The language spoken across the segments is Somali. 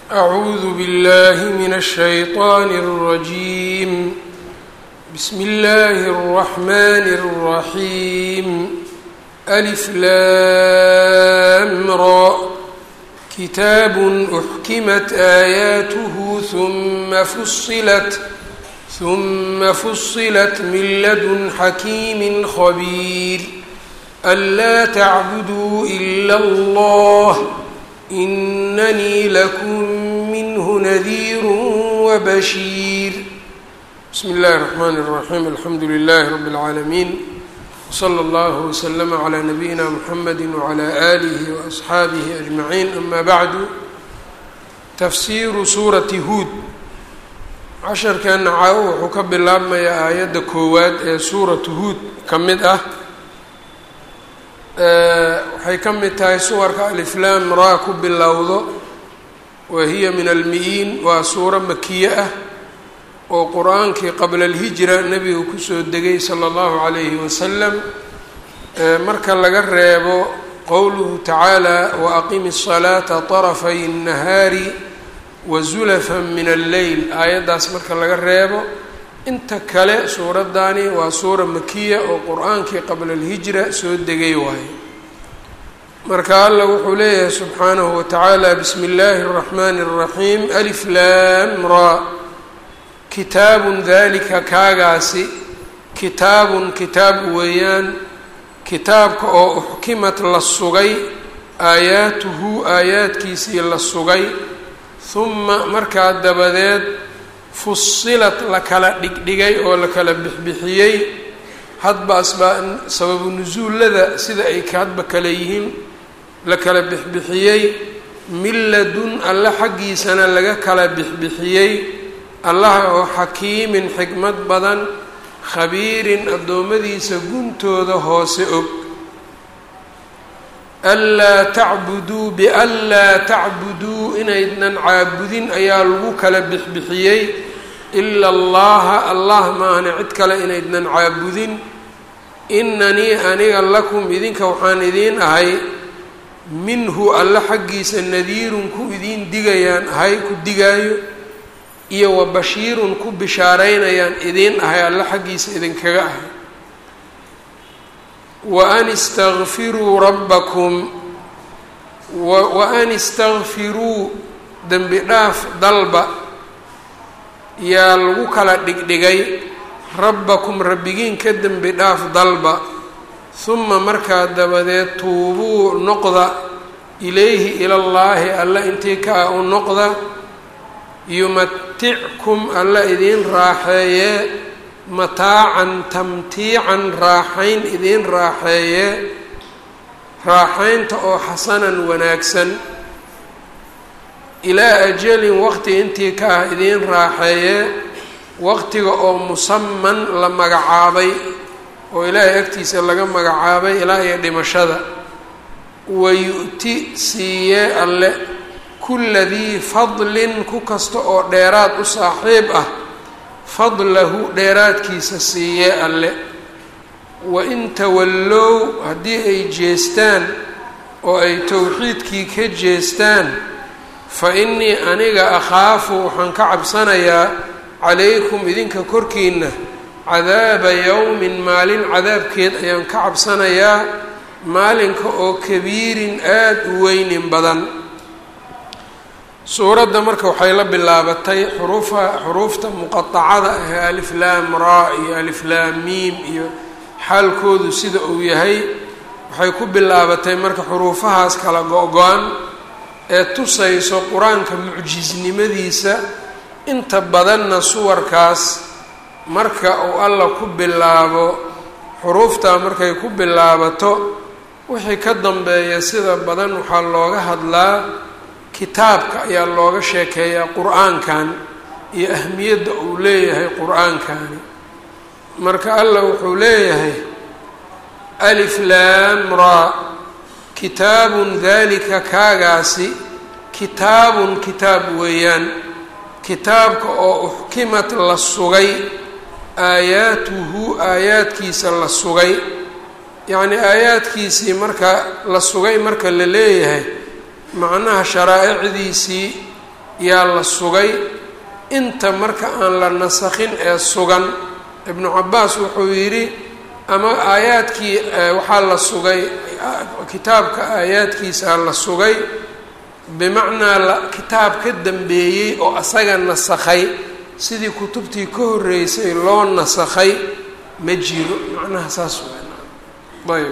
أعوذ بالله من الشيطان الرجيم بسم الله الرحمن الرحيم ألف لام را كتاب أحكمت آياته ثم فصلت ثم فصلت من لدن حكيم خبير ألا تعبدوا إلا الله إنني لكم منه نذير وبشير بسم الله الرحمن الرحيم الحمد لله رب العالمين وصلى الله وسلم على نبينا محمد وعلى آله وأصحaaبه أجمعين أما بعد تfsiru suuraةi huud casharkeena caawo wuxuu ka bilaabmayaa aayadda koowaad ee suuratu huud ka mid ah waxay ka mid tahay suwarka aliflaam raa ku bilowdo wa hiya min almi-iin waa suuro makiye ah oo qur-aankii qabla alhijra nebiga kusoo degay sala allahu calayhi wasalam marka laga reebo qowluhu tacaala wa aqimi الsalaata طarafay الnahaari wa zulafan min alleyl aayaddaas marka laga reebo inta kale suuraddaani waa suura makiya oo qur-aankii qabla alhijra soo degay waaye marka alla wuxuu leeyahay subxaanahu wa tacaala bismi illaahi الraxmani الraxiim alif laam ra kitaabun dalika kaagaasi kitaabun kitaab weeyaan kitaabka oo uxkimat la sugay aayaatuhu aayaadkiisii la sugay huma markaa dabadeed fusilat la kala dhigdhigay oo la kala bixbixiyey hadba asbaa sababu nusuullada sida ay hadba kale yihiin la kala bixbixiyey min ladun alle xaggiisana laga kala bixbixiyey allaha oo xakiimin xikmad badan khabiirin addoommadiisa guntooda hoose og anlaa tacbuduu bianlaa tacbuduu inaydnan caabudin ayaa lagu kala bixbixiyey ila allaha allah maahne cid kale inaydnan caabudin inanii aniga lakum idinka waxaan idiin ahay minhu alle xaggiisa nadiirun ku idiin digayaan ahay ku digaayo iyo wa bashiirun ku bishaaraynayaan idiin ahay alle xaggiisa idinkaga ahay wa an istakfiruu rabbakum wa an istakfiruu dembi dhaaf dalba yaa lagu kala dhigdhigay rabbakum rabbigiin ka dembi dhaaf dalba huma markaa dabadeed tuubuu noqda ilayhi ilallaahi alla intii ka ah u noqda yumatickum alla idiin raaxeeye mataacan tamtiican raaxayn idiin raaxeeye raaxaynta oo xasanan wanaagsan ilaa ajalin waqti intii ka ah idiin raaxeeye waqtiga oo musaman la magacaabay oo ilaahay agtiisa laga magacaabay ilaa iyo dhimashada wayu-ti siiyee alle kulla dii fadlin ku kasta oo dheeraad u saaxiib ah fadlahu dheeraadkiisa siiyee alle wain tawallow haddii ay jeestaan oo ay towxiidkii ka jeestaan fa innii aniga akhaafu waxaan ka cabsanayaa calaykum idinka korkiina cadaaba yowmin maalin cadaabkeed ayaan ka cabsanayaa maalinka oo kabiirin aada u weynin badan suuradda marka waxay la bilaabatay xuruufa xuruufta muqatacada ah ee alif laam raa iyo alif laam miim iyo xaalkoodu sida uu yahay waxay ku bilaabatay marka xuruufahaas kala go-go-an ee tusayso qur-aanka mucjisnimadiisa inta badanna suwarkaas marka uu alla ku bilaabo xuruuftaa markay ku bilaabato wixii ka dambeeya sida badan waxaa looga hadlaa kitaabka ayaa looga sheekeeyaa qur-aankan iyo ahmiyadda uu leeyahay qur-aankani marka alla wuxuu leeyahay alif laam raa kitaabun dalika kaagaasi kitaabun kitaab weeyaan kitaabka oo uxkimat la sugay aayaatuhu aayaadkiisa la sugay yacni aayaadkiisii marka la sugay marka la leeyahay macnaha sharaa'icdiisii yaa la sugay inta marka aan la nasakhin ee sugan ibnu cabaas wuxuu yidhi ama aayaadkii waxaa la sugay kitaabka aayaadkiisaa la sugay bimacnaa kitaab ka dambeeyey oo asaga nasakhay sidii kutubtii ka horreysay loo nasakhay ma jiro macnaha saas ayb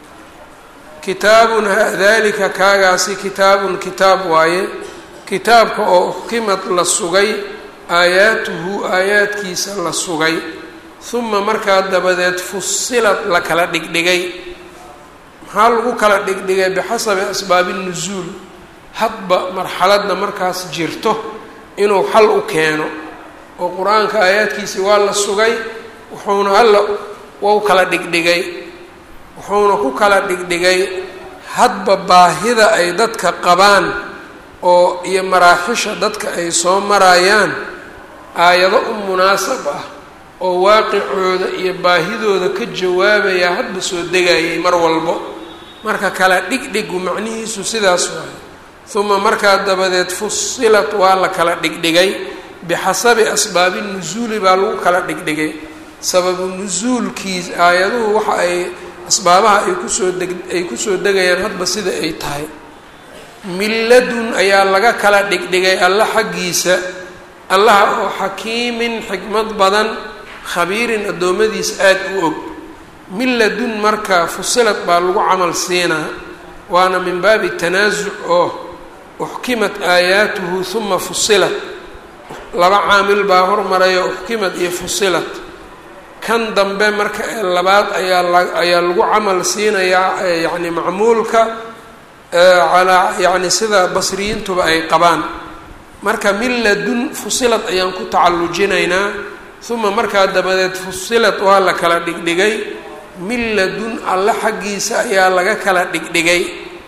kitaabun dalika kaagaasi kitaabun kitaab waaye kitaabka oo uxkimad la sugay aayaatuhu aayaadkiisa la sugay uma markaa dabadeed fusilad la kala dhigdhigay maxaa lagu kala dhigdhigay bixasabi asbaabi nusuul hadba marxaladda markaas jirto inuu xal u keeno oo qur-aanka aayaadkiisi waa la sugay wuxuuna alla wau kala dhigdhigay wuxuuna ku kala dhigdhigay hadba baahida ay dadka qabaan oo iyo maraaxisha dadka ay soo marayaan aayado u munaasab ah oo waaqicooda iyo baahidooda ka jawaabaya hadba soo degayay mar walbo marka kala dhigdhigu macnihiisu sidaas waayo uma markaa dabadeed fusilat waa la kala dhigdhigay bixasabi asbaabi nusuuli baa lagu kala dhigdhigay sababu nusuulkiis aayaduhu waxa ay asbaabaha ay kusoo deg ay kusoo degayaan hadba sida ay tahay milladun ayaa laga kala dhigdhigay alla xaggiisa allaha oo xakiimin xikmad badan khabiirin addoommadiis aada u og milladun marka fusilad baa lagu camal siinaa waana min baabi tanaasuc oo uxkimat aayaatuhu uma fusilat laba caamil baa hormaraya uxkimad iyo fusilat kan dambe marka ee labaad ayaa la ayaa lagu camal siinayaa yacni macmuulka calaa yacni sida basriyiintuba ay qabaan marka milladun fusilad ayaan ku tacallujinaynaa uma markaa dabadeed fusilad waa la kala dhigdhigay milladun alle xaggiisa ayaa laga kala dhigdhigay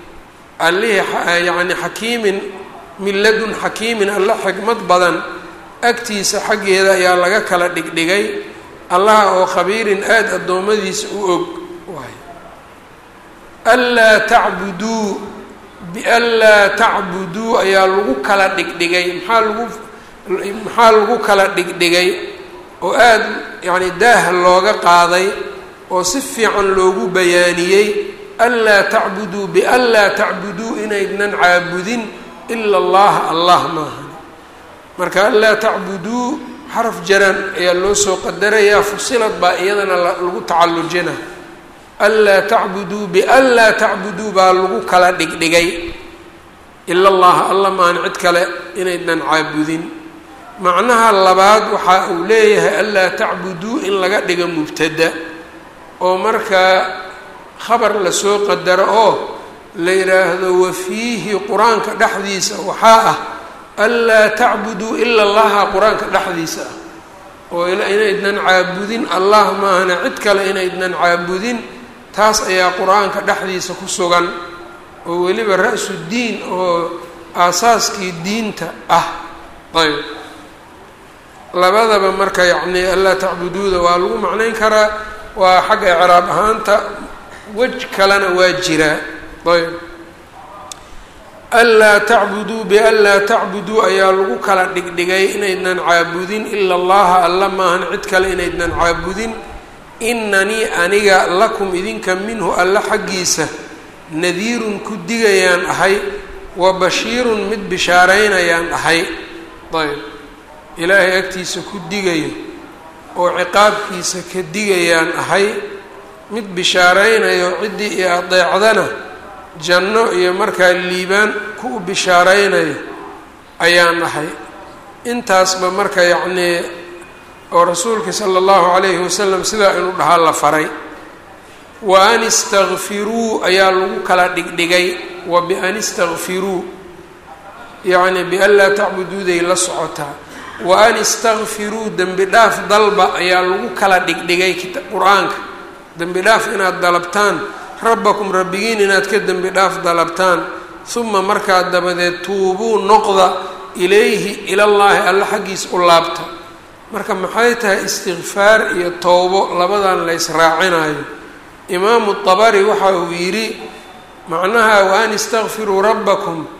allihii yacni xakiimin milladun xakiimin alle xikmad badan agtiisa xaggeeda ayaa laga kala dhigdhigay allaha oo khabiirin aada addoommadiisa u og waay anlaa tacbuduu bianlaa tacbuduu ayaa lagu kala dhigdhigay maxaa lagu maxaa lagu kala dhigdhigay oo aada yacni daah looga qaaday oo si fiican loogu bayaaniyey anlaa tacbuduu bianlaa tacbuduu inaydnan caabudin ila allaha allah maahan marka anlaa tacbuduu xaraf jaran ayaa loo soo qadarayaa fusilad baa iyadana lagu tacallujina anlaa tacbuduu bianlaa tacbuduu baa lagu kala dhigdhigay ila allaha alla maahan cid kale inaydnan caabudin macnaha labaad waxa uu leeyahay anlaa tacbuduu in laga dhigo mubtada oo markaa khabar lasoo qadaro oo la yidhaahdo wafiihi qur-aanka dhexdiisa waxaa ah anlaa tacbuduu ila allaha qur-aanka dhexdiisa ah oo inaydnan caabudin allah maahana cid kale inaydnan caabudin taas ayaa qur-aanka dhexdiisa ku sugan oo weliba ra-su diin oo aasaaskii diinta ah ayb labadaba marka yacni anlaa tacbuduuda waa lagu macnayn karaa waa xagga icraab ahaanta wej kalena waa jiraa ayb anlaa tacbuduu bianlaa tacbuduu ayaa lagu kala dhigdhigay inaydnan caabudin ila allaha alla maahan cid kale inaydnan caabudin inanii aniga lakum idinka minhu alla xaggiisa nadiirun ku digayaan ahay wa bashiirun mid bishaaraynayaan ahay ayb ilaahay agtiisa ku digayo oo ciqaabkiisa ka digayaan ahay mid bishaaraynayo ciddii iyo adeecdana janno iyo markaa liibaan ku bishaaraynayo ayaan ahay intaasba marka yacnii oo rasuulka sala allahu calayhi wasalam sidaa inuu dhahaa la faray wa an istakfiruu ayaa lagu kala dhigdhigay wa bian istakfiruu yacni bian laa tacbuduuday la socotaa wa an istakfiruu dembi dhaaf dalba ayaa lagu kala dhigdhigay qur-aanka dembi dhaaf inaad dalabtaan rabbakum rabbigiin inaad ka dembi dhaaf dalabtaan uma markaa dabadeed tuubuu noqda ilayhi ilallaahi alla xaggiisa u laabta marka maxay tahay istikfaar iyo towbo labadan la ysraacinayo imaamu dabari waxa uu yidhi macnaha wa an istakfiruu rabbakum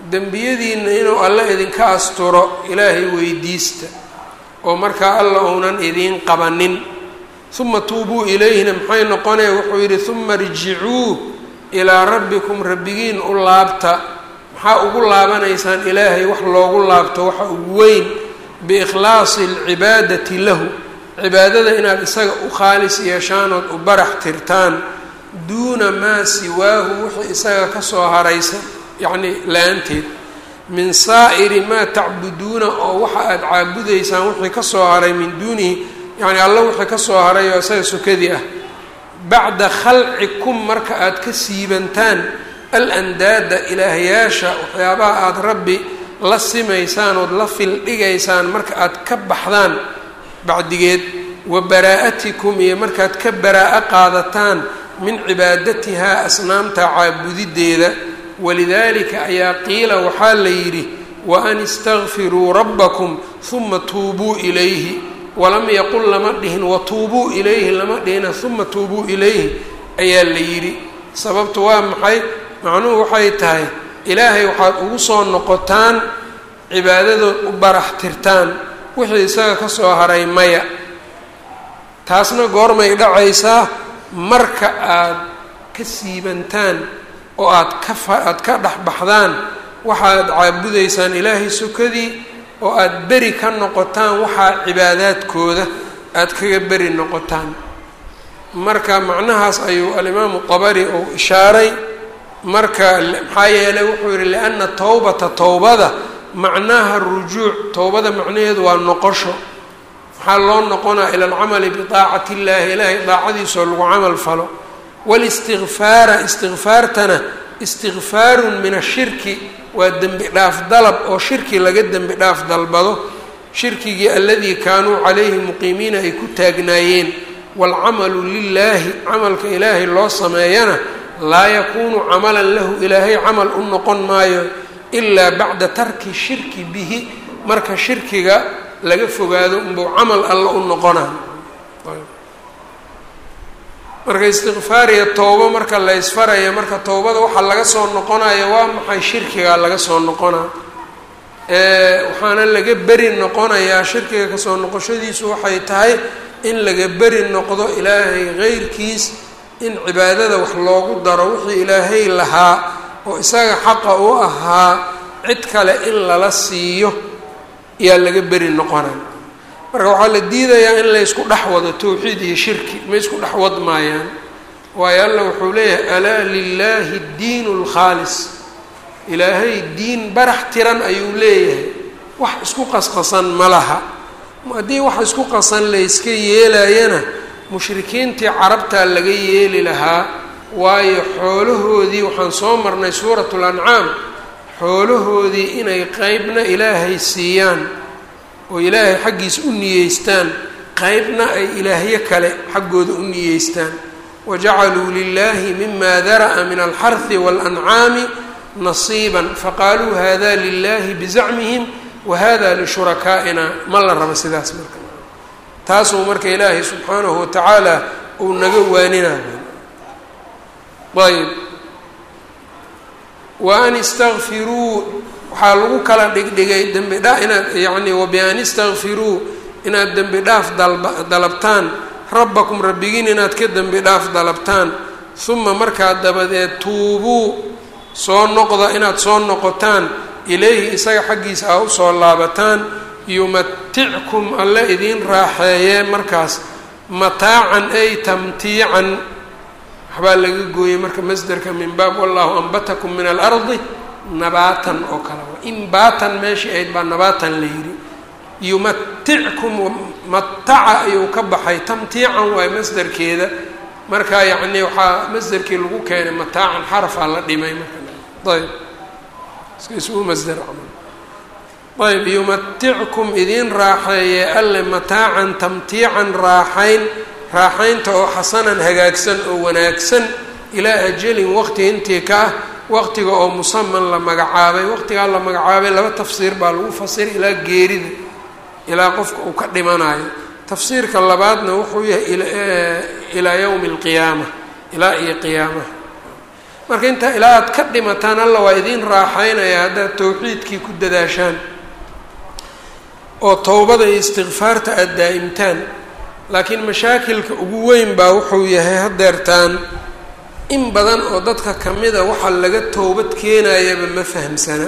dembiyadiina inuu alla idinka asturo ilaahay weydiista oo markaa alla uunan idiin qabanin uma tuubuu ilayhina maxay noqonaya wuxuu yidhi uma rjicuu ilaa rabbikum rabbigiin u laabta maxaa ugu laabanaysaan ilaahay wax loogu laabto waxa ugu weyn biikhlaasi alcibaadati lahu cibaadada inaad isaga u khaalis yeeshaan ood u barax tirtaan duuna maa siwaahu wixii isaga kasoo haraysa yacni la-aanteed min saa'iri maa tacbuduuna oo waxa aada caabudaysaan wixii kasoo haray min duunihi yacni alla wixii kasoo haray oo isaga sukadii ah bacda khalcikum marka aada ka siibantaan alandaada ilaahyaasha waxyaabaha aada rabbi la simaysaan ood la fildhigaysaan marka aad ka baxdaan bacdigeed wa baraa'atikum iyo markaad ka baraa-o qaadataan min cibaadatihaa asnaamta caabudideeda walidaalika ayaa qiila waxaa la yidhi wa an istakfiruu rabbakum huma tuubuu ilayhi walam yaqul lama dhihin watuubuu ilayhi lama dhihina huma tuubuu ilayhi ayaa la yidhi sababtu waa maxay macnuhu waxay tahay ilaahay waxaad ugu soo noqotaan cibaadadood u barax tirtaan wixii isaga ka soo haray maya taasna goormay dhacaysaa marka aad ka siibantaan oo aad ka fa aada ka dhex baxdaan waxaad caabudaysaan ilaahay sukadii oo aada beri ka noqotaan waxaa cibaadaadkooda aada kaga beri noqotaan marka macnahaas ayuu alimaamu qabari uu ishaaray marka maxaa yeelay wuxuu yihi lianna towbata towbada macnaha rujuuc towbada macnaheedu waa noqosho waxaa loo noqonaa ila alcamali bidaacati illaahi ilaahay daacadiisoo lagu camal falo walistikfaara istikfaartana istikfaarun min ashirki waa dembi dhaaf dalab oo shirki laga dembi dhaaf dalbado shirkigii aladii kaanuu calayhi muqiimiina ay ku taagnaayeen waalcamalu lilaahi camalka ilaahay loo sameeyana laa yakuunu camalan lahu ilaahay camal u noqon maayo ilaa bacda tarki shirki bihi marka shirkiga laga fogaado unbuu camal alla u noqonaa marka istikfaariya towbo marka la ysfaraya marka towbada waxaa laga soo noqonaya waa maxay shirkigaa laga soo noqonaa waxaana laga beri noqonayaa shirkiga kasoo noqoshadiisu waxay tahay in laga beri noqdo ilaahay qeyrkiis in cibaadada wax loogu daro wixii ilaahay lahaa oo isaga xaqa u ahaa cid kale in lala siiyo ayaa laga beri noqonaya marka waxaa la diidayaa in laysku dhex wado towxiid iyo shirki ma isku dhex wad maayaan waayo alla wuxuu leeyahay alaa lilaahi diin اlkhaalis ilaahay diin barax tiran ayuu leeyahay wax isku qasqasan ma laha haddii wax isku qasan layska yeelayana mushrikiintii carabtaa laga yeeli lahaa waayo xoolahoodii waxaan soo marnay suurat lancaam xoolahoodii inay qeybna ilaahay siiyaan oo ilaahay xaggiisa u niyeystaan qeybna ay ilaahyo kale xaggooda u niyeystaan wajacaluu lilaahi mima dara'a min alxarhi waalancaami nasiiban faqaaluu hada lilahi bizacmihim wahada lishurakaaina ma la rabo sidaas marka taasuu marka ilaahay subxaanahu watacaala uu naga waaninayo ayb wa an istakfiruu waxaa lagu kala dhigdhigay dembi dha inaad yacni wabian istakfiruu inaad dembi dhaaf dalba dalabtaan rabbakum rabbigiin inaad ka dembi dhaaf dalabtaan uma markaa dabadeed tuubuu soo noqda inaad soo noqotaan ilayhi isaga xaggiisa aa usoo laabataan yumatickum alle idiin raaxeeyee markaas mataacan ay tamtiican waxbaa laga gooyey marka masderka min baab wallahu anbatakum min alardi nabaatan oo kale wa inbaatan meeshii ayd baa nabaatan la yidhi yumatickum mataca ayuu ka baxay tamtiican waay masderkeeda marka yacni waxaa masderkii lagu keenay mataacan xarafaa la dhimay marka ayb iska isugu masder camal ayb yumatickum idiin raaxeeye alle mataacan tamtiican raaxayn raaxaynta oo xasanan hagaagsan oo wanaagsan ilaa ajalin waqti intii ka ah waqtiga oo musaman la magacaabay waqtigaa la magacaabay laba tafsiir baa lagu fasiray ilaa geerida ilaa qofka uu ka dhimanayo tafsiirka labaadna wuxuu yahay ilaa yowmi alqiyaama ilaa iyo qiyaamaha marka intaa ilaa aad ka dhimataan alla waa idiin raaxaynaya haddaad towxiidkii ku dadaashaan oo towbada iyo istikfaarta aada daa'imtaan laakiin mashaakilka ugu weyn baa wuxuu yahay haddeertaan in badan oo dadka ka mida waxaa laga towbad keenayaba ma fahamsana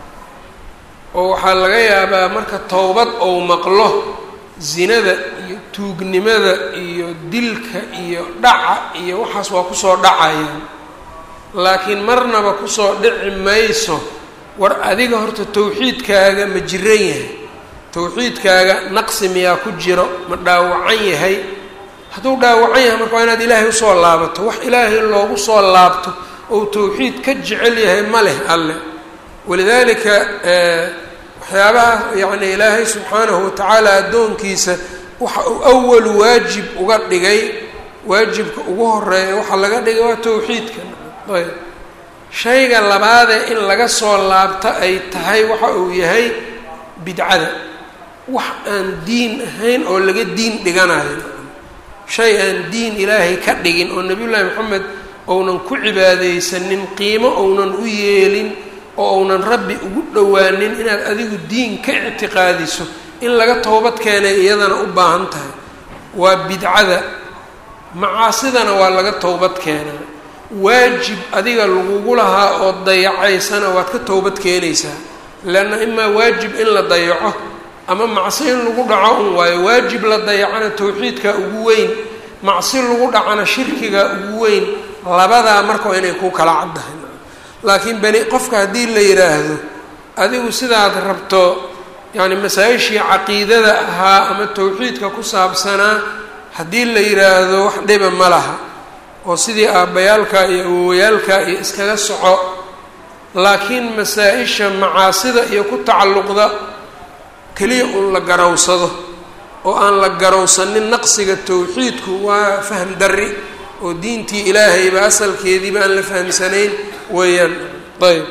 oo waxaa laga yaabaa marka towbad ou maqlo zinada iyo tuugnimada iyo dilka iyo dhaca iyo waxaas waa kusoo dhacayaan laakiin marnaba kusoo dhici mayso war adiga horta towxiidkaaga ma jiran yahay towxiidkaaga naqsi miyaa ku jiro ma dhaawacan yahay hadduu dhaawacan yahay marka waa inaad ilaahay usoo laabato wax ilaahay loogu soo laabto ou towxiid ka jecel yahay ma leh alle walidaalika waxyaabaha yacni ilaahay subxaanahu watacaala addoonkiisa waxa uu awalu waajib uga dhigay waajibka ugu horeeya waxaa laga dhigay waa towxiidka ayb shayga labaadee in laga soo laabto ay tahay waxa uu yahay bidcada wax aan diin ahayn oo laga diin dhiganayo shay aan diin ilaahay ka dhigin oo nebiyullaahi maxamed ounan ku cibaadaysanin qiimo ounan u yeelin oo ounan rabbi ugu dhowaanin inaad adigu diin ka ictiqaadiso in laga toobad keenay iyadana u baahan tahay waa bidcada macaasidana waa laga towbad keenaa waajib adiga lagugu lahaa oo dayacaysana waad ka towbad keenaysaa leanna imaa waajib in la dayaco ama macsi in lagu dhaco un waayo waajib la dayacana towxiidka ugu weyn macsi lagu dhacana shirkiga ugu weyn labadaa marka waa inay ku kala caddahay laakiin bani qofka haddii la yidhaahdo adigu sidaad rabto yacni masaa-ishii caqiidada ahaa ama towxiidka ku saabsanaa haddii la yidhaahdo wax dhiba ma laha oo sidii aabbayaalka iyo awowayaalka iyo iskaga soco laakiin masaa-isha macaasida iyo ku tacalluqda keliya uun la garowsado oo aan la garowsanin naqsiga towxiidku waa fahm darri oo diintii ilaahayba asalkeediiba aan la fahamsanayn weeyaan ayb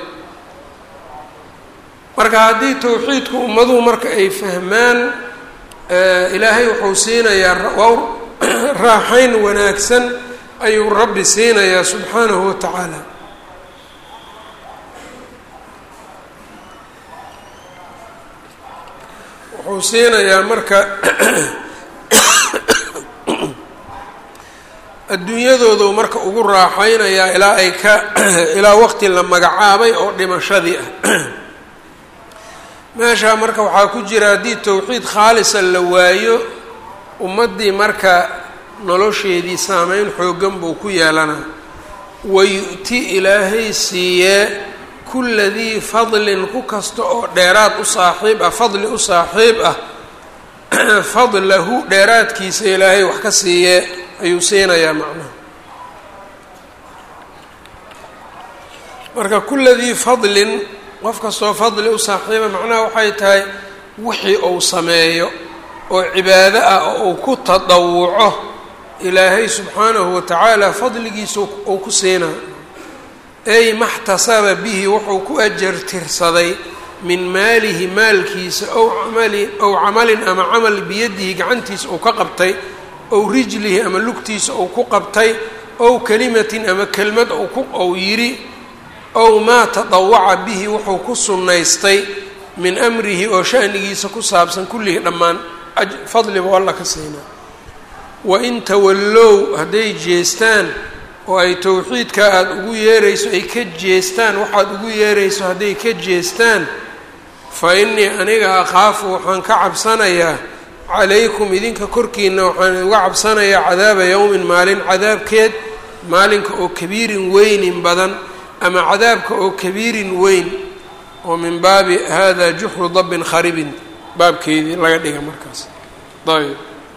marka haddii towxiidku ummaduhu marka ay fahmaan ilaahay wuxuu siinayaa waa raaxayn wanaagsan ayuu rabbi siinayaa subxaanahu wa tacaala wuxuu siinayaa marka adduunyadoodu marka ugu raaxaynayaa ilaa ay ka ilaa waqti la magacaabay oo dhimashadii ah meeshaa marka waxaa ku jira haddii towxiid khaalisa la waayo ummaddii marka nolosheedii saameyn xooggan buu ku yeelanaa wayu-ti ilaahay siiyee kulla dii fadlin ku kasta oo dheeraad u saaxiib ah fadli u saaxiib ah fadlahu dheeraadkiisa ilaahay wax ka siiyee ayuu siinayaa macnaha marka kulla dii fadlin qof kastoo fadli u saaxiiba macnaha waxay tahay wixii uu sameeyo oo cibaado ah oo uu ku tadawuco ilaahay subxaanahu wa tacaala fadligiisa uu ku siinaa ay maxtasaba bihi wuxuu ku ajar tirsaday min maalihi maalkiisa ow camali ow camalin ama camal biyadihi gacantiisa uu ka qabtay ow rijlihi ama lugtiisa uu ku qabtay ow kalimatin ama kelmad ou yidhi ow maa tadawaca bihi wuxuu ku sunnaystay min amrihi oo shanigiisa ku saabsan kullihi dhammaan fadliba alla ka siinaa wain tawallow hadday jeestaan oo ay towxiidka aada ugu yeerayso ay ka jeestaan waxaad ugu yeerayso hadday ka jeestaan fa innii aniga akhaafu waxaan ka cabsanayaa calaykum idinka korkiina waxaan uga cabsanayaa cadaaba yowmin maalin cadaabkeed maalinka oo kabiirin weynin badan ama cadaabka oo kabiirin weyn oo min baabi hada juxru dabbin kharibin baabkeedii laga dhiga markaas ayb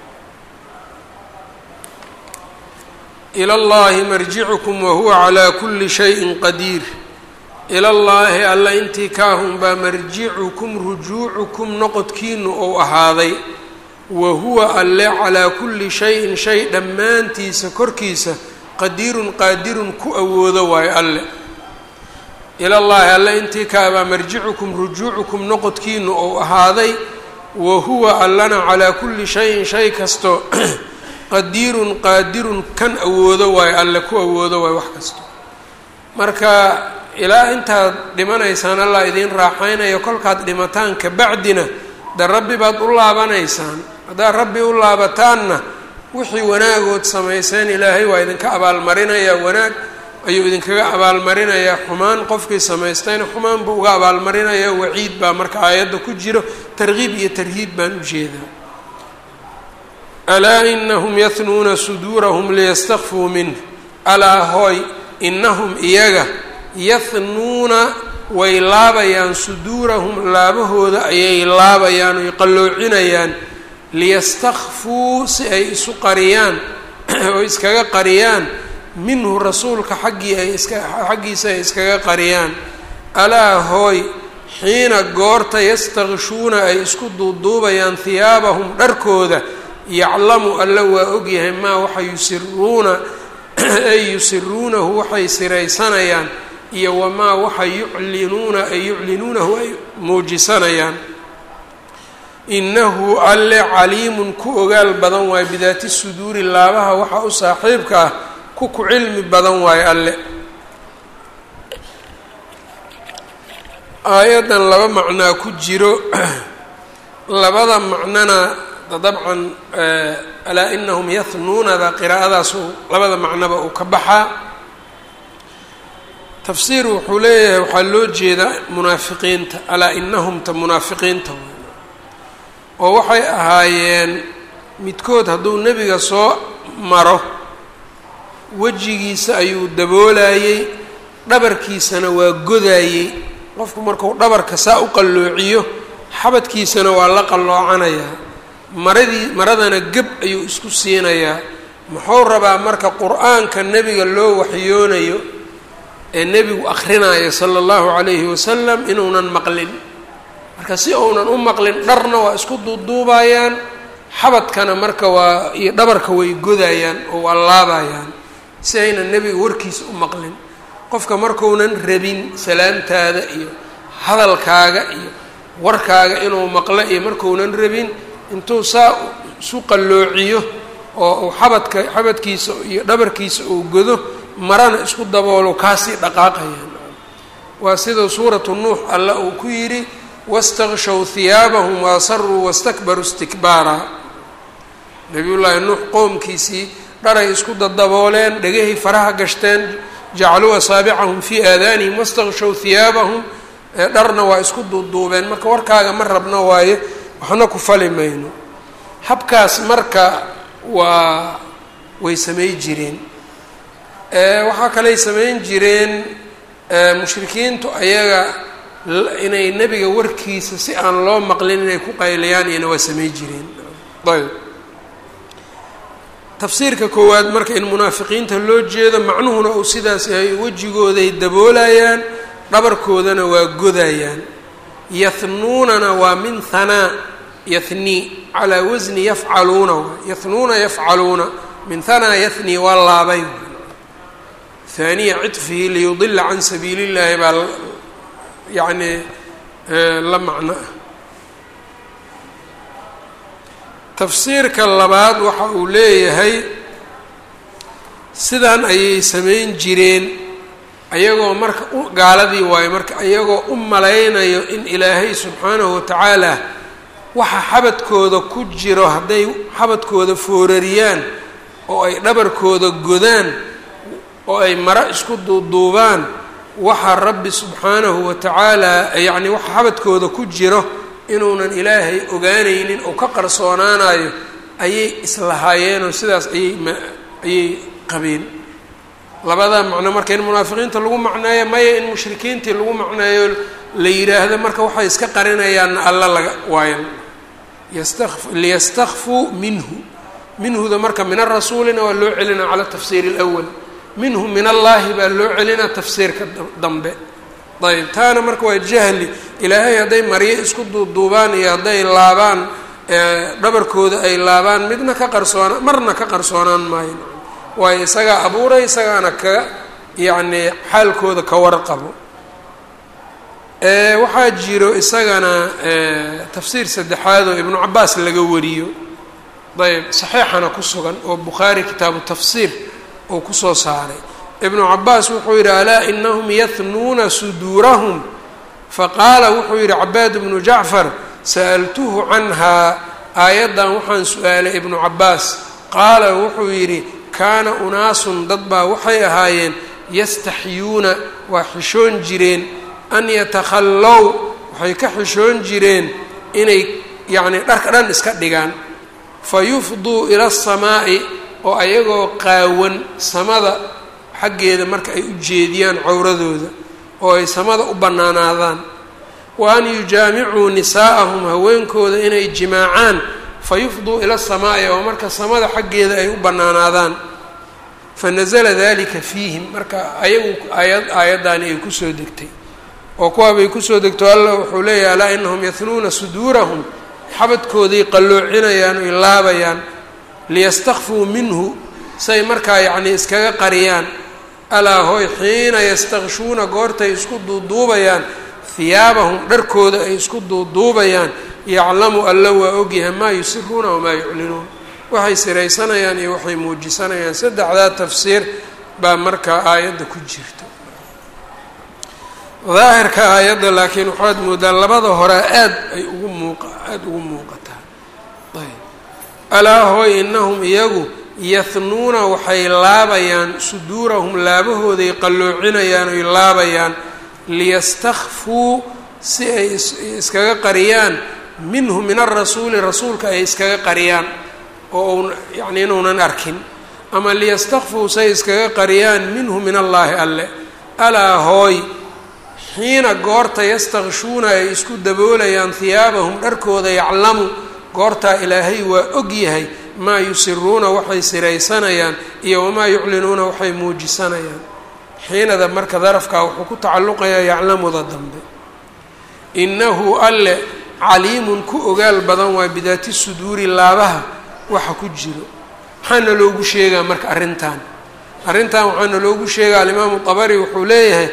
ila llahi marjicukum wahuwa calaa kuli shayin qadiir ila llaahi alla intii kaahun baa marjicukum rujuucukum noqodkiinu ou ahaaday wa huwa alle calaa kulli shayin shay dhammaantiisa korkiisa qadiirun qaadirun ku awoodo waayo alle ila llaahi alle intii kaabaa marjicukum rujuucukum noqodkiinu ou ahaaday wa huwa allana calaa kulli shayin shay kasto qadiirun qaadirun kan awoodo waayo alle ku awoodo waayo wax kasto marka ilaa intaad dhimanaysaan allah idiin raaxaynayo kolkaad dhimataan kabacdina de rabbi baad u laabanaysaan haddaad rabbi u laabataanna wixii wanaagood samayseen ilaahay waa idinka abaalmarinayaa wanaag ayuu idinkaga abaalmarinayaa xumaan qofkii samaystayna xumaan buu uga abaalmarinayaa waciid baa marka aayadda ku jiro tarkiib iyo tarhiib baan u jeedaa alaa inahum yahnuuna suduurahum liyastakfuu minh alaa hooy inahum iyaga yahnuuna way laabayaan suduurahum laabahooda ayay laabayaan oy qalloocinayaan liyastakfuu si ay isu qariyaan oo iskaga qariyaan minhu rasuulka xaggii ay iska xaggiisa ay iskaga qariyaan alaa hooy xiina goorta yastakshuuna ay isku duuduubayaan hiyaabahum dharkooda yaclamu alla waa ogyahay maa waxa yusiruuna ay yusiruunahu waxay siraysanayaan iyo wamaa waxa yuclinuuna ay yuclinuunahu ay muujisanayaan inahu alle caliimun ku ogaal badan waayo bidaati suduuri laabaha waxa u saaxiibka ah ku ku cilmi badan waayo alle aayaddan laba macnaa ku jiro labada macnona dabcan alaa inahum yahnuunada qiraa'adaas labada macnoba uu ka baxaa tafsiir wuxuu leeyahay waxaa loo jeedaa munaafiqiinta alaa inahumta munaafiqiinta oo waxay ahaayeen midkood hadduu nebiga soo maro wejigiisa ayuu daboolayey dhabarkiisana waa godaayey qofku marku dhabarka saa u qalloociyo xabadkiisana waa la qalloocanayaa maradii maradana geb ayuu isku siinayaa muxuu rabaa marka qur-aanka nebiga loo waxyoonayo ee nebigu akhrinayo sala allahu calayhi wasalam inuunan maqlin marka si uunan u maqlin dharna waa isku duuduubayaan xabadkana marka waa iyo dhabarka way godayaan oo waa laabayaan si aynan nebiga warkiisa u maqlin qofka markuunan rabin salaamtaada iyo hadalkaaga iyo warkaaga inuu maqlo iyo markuunan rabin intuu saa isu qalloociyo oo uu xabadka xabadkiisa iyo dhabarkiisa uu godo marana isku daboolo kaasii dhaqaaqayaan waa sida suuratu nuux alla uu ku yidhi wastakshow hiyaabahum waasaruu wastakbaruu istikbaara nabiyullaahi nuux qoomkiisii dharay isku dadabooleen dhegahay faraha gashteen jacaluu asaabicahum fii aadaanihim wastakshow hiyaabahum dharna waa isku duuduubeen marka warkaaga ma rabno waaye waxna ku fali mayno habkaas marka waa way samay jireen waxaa kaley samayn jireen mushrikiintu ayaga inay nebiga warkiisa si aan loo maqlin inay ku qayliyaan iyana waa samay jireen ayb tafsiirka koowaad marka in munaafiqiinta loo jeedo macnuhuna uu sidaas yahay wejigooday daboolayaan dhabarkoodana waa godayaan yahnuunana waa min hanaa yahnii calaa wasni yafcaluuna yahnuuna yafcaluuna min hanaa yahnii waa laabay haaniya ciطfihi liyudila can sabiili اllaahi baa yacni la macno ah tafsiirka labaad waxa uu leeyahay sidan ayay samayn jireen ayagoo marka gaaladii waayo marka ayagoo u malaynayo in ilaahay subxaanahu watacaala waxa xabadkooda ku jiro hadday xabadkooda foorariyaan oo ay dhabarkooda godaan oo ay maro isku duuduubaan waxa rabbi subxaanahu watacaala yacni waxa xabadkooda ku jiro inuunan ilaahay ogaanaynin oo ka qarsoonaanayo ayay islahaayeenoo sidaas ayay ma ayay qabeen labadaa macno marka in munaafiqiinta lagu macneeyo maya in mushrikiintii lagu macneeyo la yidhaahdo marka waxay iska qarinayaanna alla laga waayo yasta liyastakfuu minhu minhuda marka min arasuulina waa loo celinaa cala tafsiiri اlأwal minhu min allaahi baa loo celinaa tafsiirka dambe ayb taana marka waa jahli ilaahay hadday maryo isku duuduubaan iyo hadday laabaan dhabarkooda ay laabaan midna ka qarsoona marna ka qarsoonaan maayo waayo isagaa abuuray isagaana ka yacni xaalkooda ka warqabo waxaa jiro isagana tafsiir saddexaad oo ibnu cabaas laga wariyo ayb saxiixana ku sugan oo bukhaari kitaabu tafsiir uu kusoo saaray ibnu cabaas wuxuu yidhi alaa inahum yahnuuna suduurahum faqaala wuxuu yidhi cabaad bnu jacfar sa'altuhu canhaa aayaddan waxaan su-aalay ibnu cabaas qaala wuxuu yidhi kaana unaasun dad baa waxay ahaayeen yastaxyuuna waa xishoon jireen an yatakhallow waxay ka xishoon jireen inay yacni dharka dhan iska dhigaan fa yufduu ila asamaa'i oo ayagoo qaawan samada xaggeeda marka ay u jeediyaan cowradooda oo ay samada u bannaanaadaan wa an yujaamicuu nisaa'ahum haweenkooda inay jimaacaan fa yufduu ila asamaa'i oo marka samada xaggeeda ay u bannaanaadaan fa nasala dalika fiihim marka ayagu aayad aayaddaani ay kusoo degtay oo kuwaabay kusoo degto allah wuxuu leeyahay alaa inahum yahnuuna suduurahum xabadkooday qalloocinayaan oy laabayaan liyastakfuu minhu say markaa yacnii iskaga qariyaan alaa hoy xiina yastakshuuna goortay isku duuduubayaan hiyaabahum dharkooda ay isku duuduubayaan yaclamu alla waa ogyahay maa yusiruuna wamaa yuclinuun waxay siraysanayaan iyo waxay muujisanayaan saddexdaa tafsiir baa markaa aayadda ku jirta daahirka aayadda laakiin waxaad moodaa labada hore aad ay ugu muuqa aada ugu muuqataa ayb alaa hooy inahum iyagu yahnuuna waxay laabayaan suduurahum laabahooday qalloocinayaan oy laabayaan liyastakfuu si ay iskaga qariyaan minhu min arasuuli rasuulka ay iskaga qariyaan oo un yacni inuunan arkin ama liyastakfuu say iskaga qariyaan minhu min allaahi alle alaa hooy xiina goorta yastakshuuna ay isku daboolayaan hiyaabahum dharkooda yaclamu goortaa ilaahay waa og yahay maa yusiruuna waxay siraysanayaan iyo wamaa yuclinuuna waxay muujisanayaan xiinada marka darafkaa wuxuu ku tacalluqayaa yaclamuda dambe innahu alle caliimun ku ogaal badan waa bidaati suduuri laabaha waxa ku jiro maxaana loogu sheegaa marka arrintan arrintan waxaana loogu sheegaa alimaamu dabari wuxuu leeyahay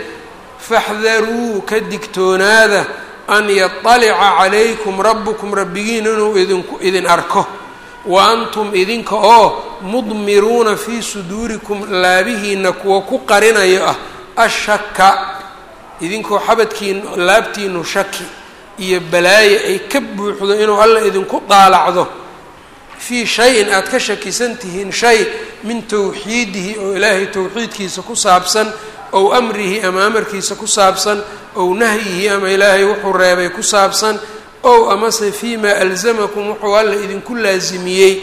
faxdaruu ka digtoonaada an yaطalica calaykum rabbukum rabbigiin inuu idinku idin arko wa antum idinka oo mudmiruuna fii suduurikum laabihiina kuwa ku qarinayo ah ashaka idinkoo xabadkiin laabtiinu shaki iyo balaayo ay ka buuxdo inuu alla idinku daalacdo fii shay-in aada ka shakisan tihiin shay min towxiidihi oo ilaahay towxiidkiisa ku saabsan ow amrihi ama amarkiisa ku saabsan ow nahyihi ama ilaahay wuxuu reebay ku saabsan ow amase fii ma alzamakum wuxuu alla idinku laasimiyey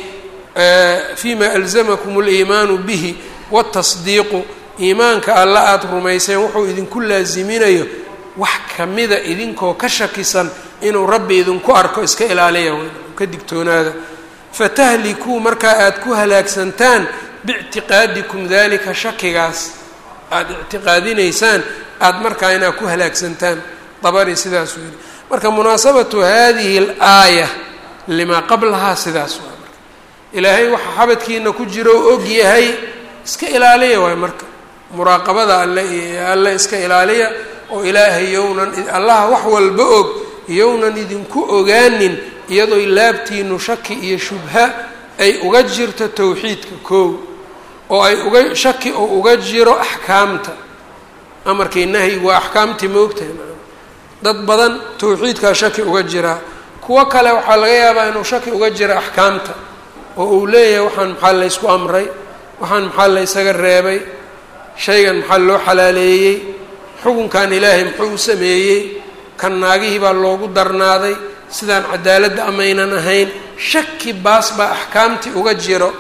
fii ma alzamakum aliimaanu bihi waatasdiiqu iimaanka alla aada rumayseen wuxuu idinku laasiminayo wax kamida idinkoo ka shakisan inuu rabbi idinku arko iska ilaaliya ka digtoonaada fatahlikuu markaa aada ku halaagsantaan biictiqaadikum dalika shakigaas aada ictiqaadinaysaan aada markaa inaad ku halaagsantaan dabari sidaasuu yidhi marka munaasabatu hadihi alaaya limaa qablahaa sidaas waa marka ilaahay waxa xabadkiina ku jiro o og yahay iska ilaaliya waay marka muraaqabada alle iyo alle iska ilaaliya oo ilaahay yownan allaha wax walba og yownan idinku ogaanin iyadooy laabtiinu shaki iyo shubha ay uga jirto towxiidka koow oo ay uga shaki oo uga jiro axkaamta amarkii nahyigu waa axkaamtii moogtahay dad badan towxiidkaa shaki uga jiraa kuwo kale waxaa laga yaabaa inuu shaki uga jiro axkaamta oo uu leeyahay waxaan maxaa laysku amray waxaan maxaa laysaga reebay shaygan maxaa loo xalaaleeyey xukunkan ilaahay muxuu u sameeyey kan naagihii baa loogu darnaaday sidaan cadaaladda amaynan ahayn shaki baas baa axkaamtii uga jiro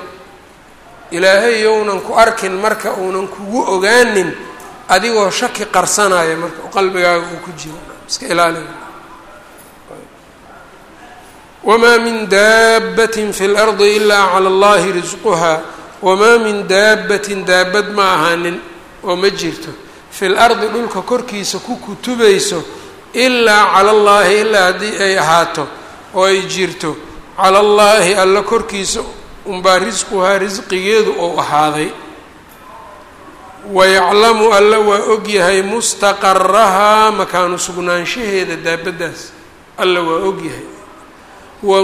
ilaahay younan ku arkin marka uunan kugu ogaanin adigoo shaki qarsanaya marka qalbigaaga uu ku jiro iska ilaali wamaa min daabbatin fi lardi ilaa cala allahi risquhaa wamaa min daabbatin daabad ma ahaanin oo ma jirto fi lardi dhulka korkiisa ku kutubayso ilaa cala allaahi ilaa haddii ay ahaato oo ay jirto cala allaahi alla korkiisa unbaa risquhaa risqigeedu ou ahaaday wayaclamu alla waa ogyahay mustaqarahaa makaanu sugnaanshaheeda daabaddaas alla waa ogyahay wa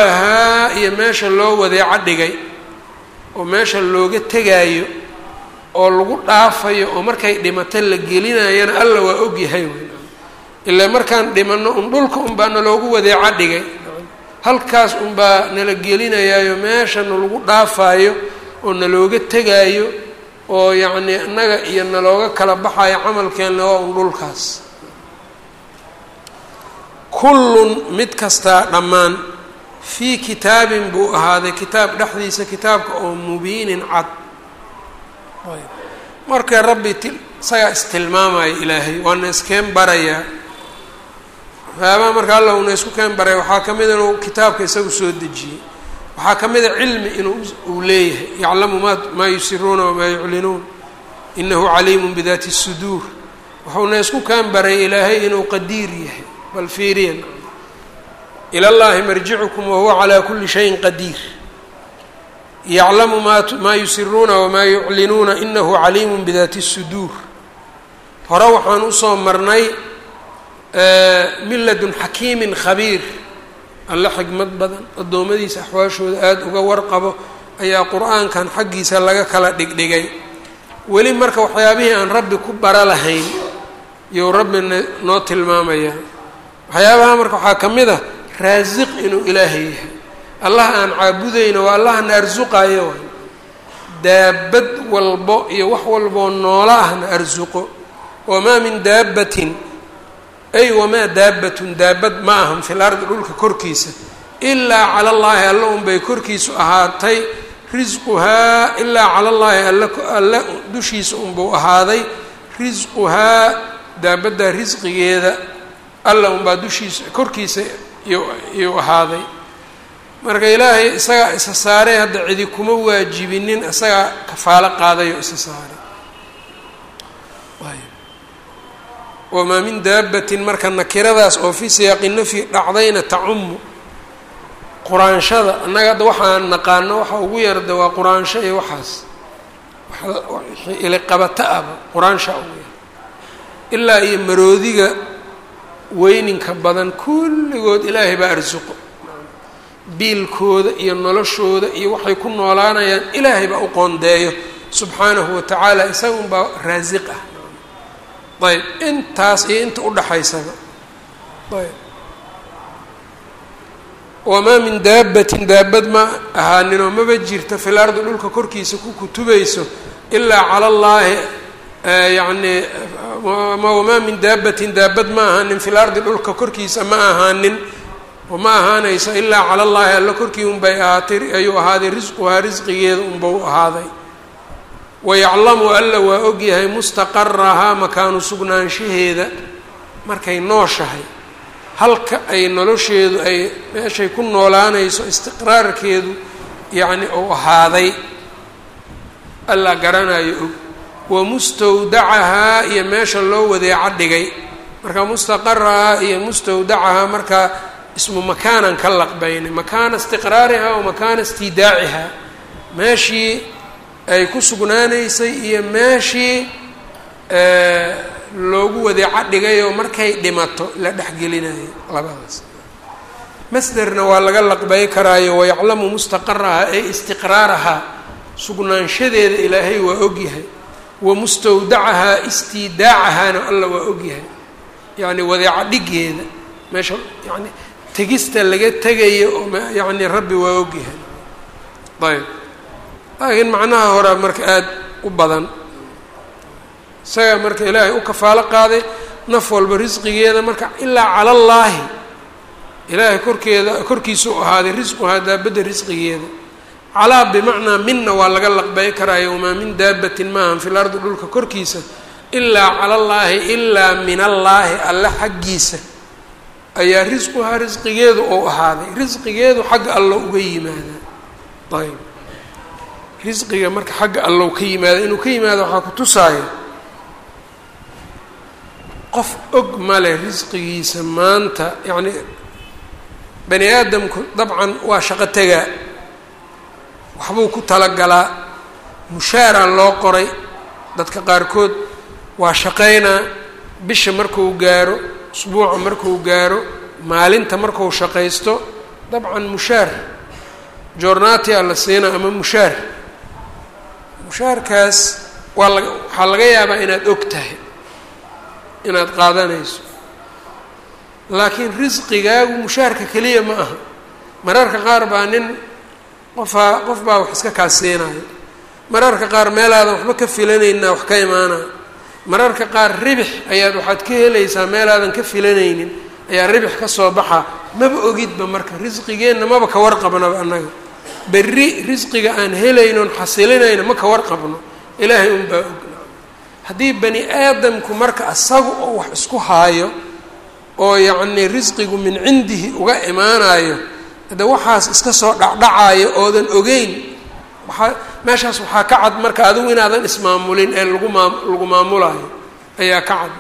mustawdacahaa iyo meesha loo wadeeco dhigay oo meesha looga tegaayo oo lagu dhaafayo oo markay dhimato la gelinayana alla waa ogyahay ilaa markaan dhimanno un dhulka unbaa naloogu wadeeco dhigay halkaas unbaa nala gelinayaayo meeshana lagu dhaafaayo oo nalooga tegaayo oo yacnii innaga iyo nalooga kala baxayo camalkeenna waa un dhulkaas kullun mid kastaa dhammaan fii kitaabin buu ahaaday kitaab dhexdiisa kitaabka oo mubiinin cad marka rabbi ti isagaa istilmaamaya ilaahay waana iskeen barayaa waxyaabaha marka alla una isku keen baraya waxaa ka mid inuu kitaabka isagu soo dejiyey waxaa ka mida cilmi inuu uu leeyahay yaclamu ma maa yusiruuna wamaa yuclinuun inahu caliimun bidaati الsuduur wuxuuna isku keen baray ilaahay inuu qadiir yahay bal fiiriyan ila llahi marjicukum wahuwa calaa kuli shayin qadiir yaclamu ma maa yusiruuna wamaa yuclinuuna inahu caliimun bidaati الsuduur hore waxaan usoo marnay min ladun xakiimin khabiir alle xigmad badan addoommadiisa axwaashooda aada uga warqabo ayaa qur-aankan xaggiisa laga kala dhigdhigay weli marka waxyaabihii aan rabbi ku bara lahayn iyou rabbina noo tilmaamayaa waxyaabaha marka waxaa ka mid a raasiq inuu ilaahay yahay allah aan caabudayno waa allahna arsuqayo waay daabad walbo iyo wax walboo noola ahna arsuqo wamaa min daabbatin ay wamaa daabbatun daabad ma ahan fil ardi dhulka korkiisa ilaa cala allaahi alla unbay korkiisu ahaatay risquhaa ilaa cala allaahi alla alle dushiisa unbuu ahaaday risquhaa daabaddaa risqigeeda alla unbaa dushiisa korkiisa iyuu ahaaday marka ilaahay isagaa isa saaray hadda cidi kuma waajibinin isagaa kafaalo qaadayo isa saaray wamaa min daabatin marka nakiradaas oo fi siyaaqi nafyi dhacdayna tacumu quraanshada annaga hadda waxaan naqaano waxa ugu yarda waa quraansho iyo waxaas iliqabato aba quraansha ugu yar ilaa iyo maroodiga weyninka badan kulligood ilaahay baa arsuqo biilkooda iyo noloshooda iyo waxay ku noolaanayaan ilaahay baa u qoondeeyo subxaanahu watacaala isaga unbaa raasiq ah ayb intaas iyo inta udhaxaysaba ayb wamaa min daabatin daabad ma ahaaninoo maba jirto fil ardi dhulka korkiisa ku kutubayso ilaa cala allaahi yacni wamaa min daabatin daabad ma ahaanin fil ardi dhulka korkiisa ma ahaanin ma ahaanayso ilaa cala allaahi alla korkii unbay ahaatay ayuu ahaaday risquhaa risqigeeda unbau ahaaday wayaclamu alla waa ogyahay mustaqarahaa makaanu sugnaanshaheeda markay nooshahay halka ay nolosheedu ay meeshay ku noolaanayso istiqraarkeedu yacni uu ahaaday alla garanayo og wamustawdacahaa iyo meesha loo wadeeco dhigay marka mustaqarahaa iyo mustawdacahaa markaa ismu makaanan ka laqbaynay makaana istiqraarihaa wa makaana istidaacihaa meeshii ay ku sugnaanaysay iyo meeshii loogu wadeeco dhigayoo markay dhimato la dhexgelinayo labadaas masderna waa laga laqbay karaayo wayaclamu mustaqarahaa ay istiqraarahaa sugnaanshadeeda ilaahay waa ogyahay wa mustawdacahaa istidaacahaana alla waa ogyahay yacni wadeeco dhigeeda meesha yani tegista laga tegayo oo yacni rabbi waa ogyahay ayb laakiin macnaha horaa marka aada u badan isagaa marka ilaahay u kafaalo qaaday naf walba risqigeeda marka ilaa cala allaahi ilaahay korkeeda korkiisa u ahaaday risquhaa daabadda risqigeeda calaa bimacnaa minna waa laga laqbay karaayo wamaa min daabatin maahan fil ardi dhulka korkiisa ilaa cala allaahi ilaa min allaahi alle xaggiisa ayaa risquhaa risqigeedu ou ahaaday risqigeedu xagga allo uga yimaadaa ayb risqiga marka xagga allow ka yimaada inuu ka yimaado waxaa ku tusaayo qof og male risqigiisa maanta yacni bani aadamku dabcan waa shaqo tegaa waxbuu ku talagalaa mushaaraa loo qoray dadka qaarkood waa shaqaynaa bisha markuu gaaro usbuuca markuu gaaro maalinta markuu shaqaysto dabcan mushaar joornatia la siina ama mushaar mushaarkaas waa la waxaa laga yaabaa inaad og tahay inaad qaadanayso laakiin risqigaagu mushaarka keliya ma aha mararka qaar baa nin qofaa qof baa wax iska kaasiinayo mararka qaar meelaadan waxba ka filanayna wax ka imaanayo mararka qaar ribix ayaad waxaad ka helaysaa meelaadan ka filanaynin ayaa ribix ka soo baxa maba ogidba marka risqigeenna maba ka warqabnaba annaga berri risqiga aan helaynoon xasilinayna ma ka warqabno ilaahay unbaa ogna haddii bani aadamku marka asaga oo wax isku haayo oo yacnii risqigu min cindihi uga imaanayo hade waxaas iska soo dhacdhacayo oodan ogeyn waaa meeshaas waxaa ka cad marka adigu inaadan ismaamulin ee lagu maa lagu maamulayo ayaa ka cad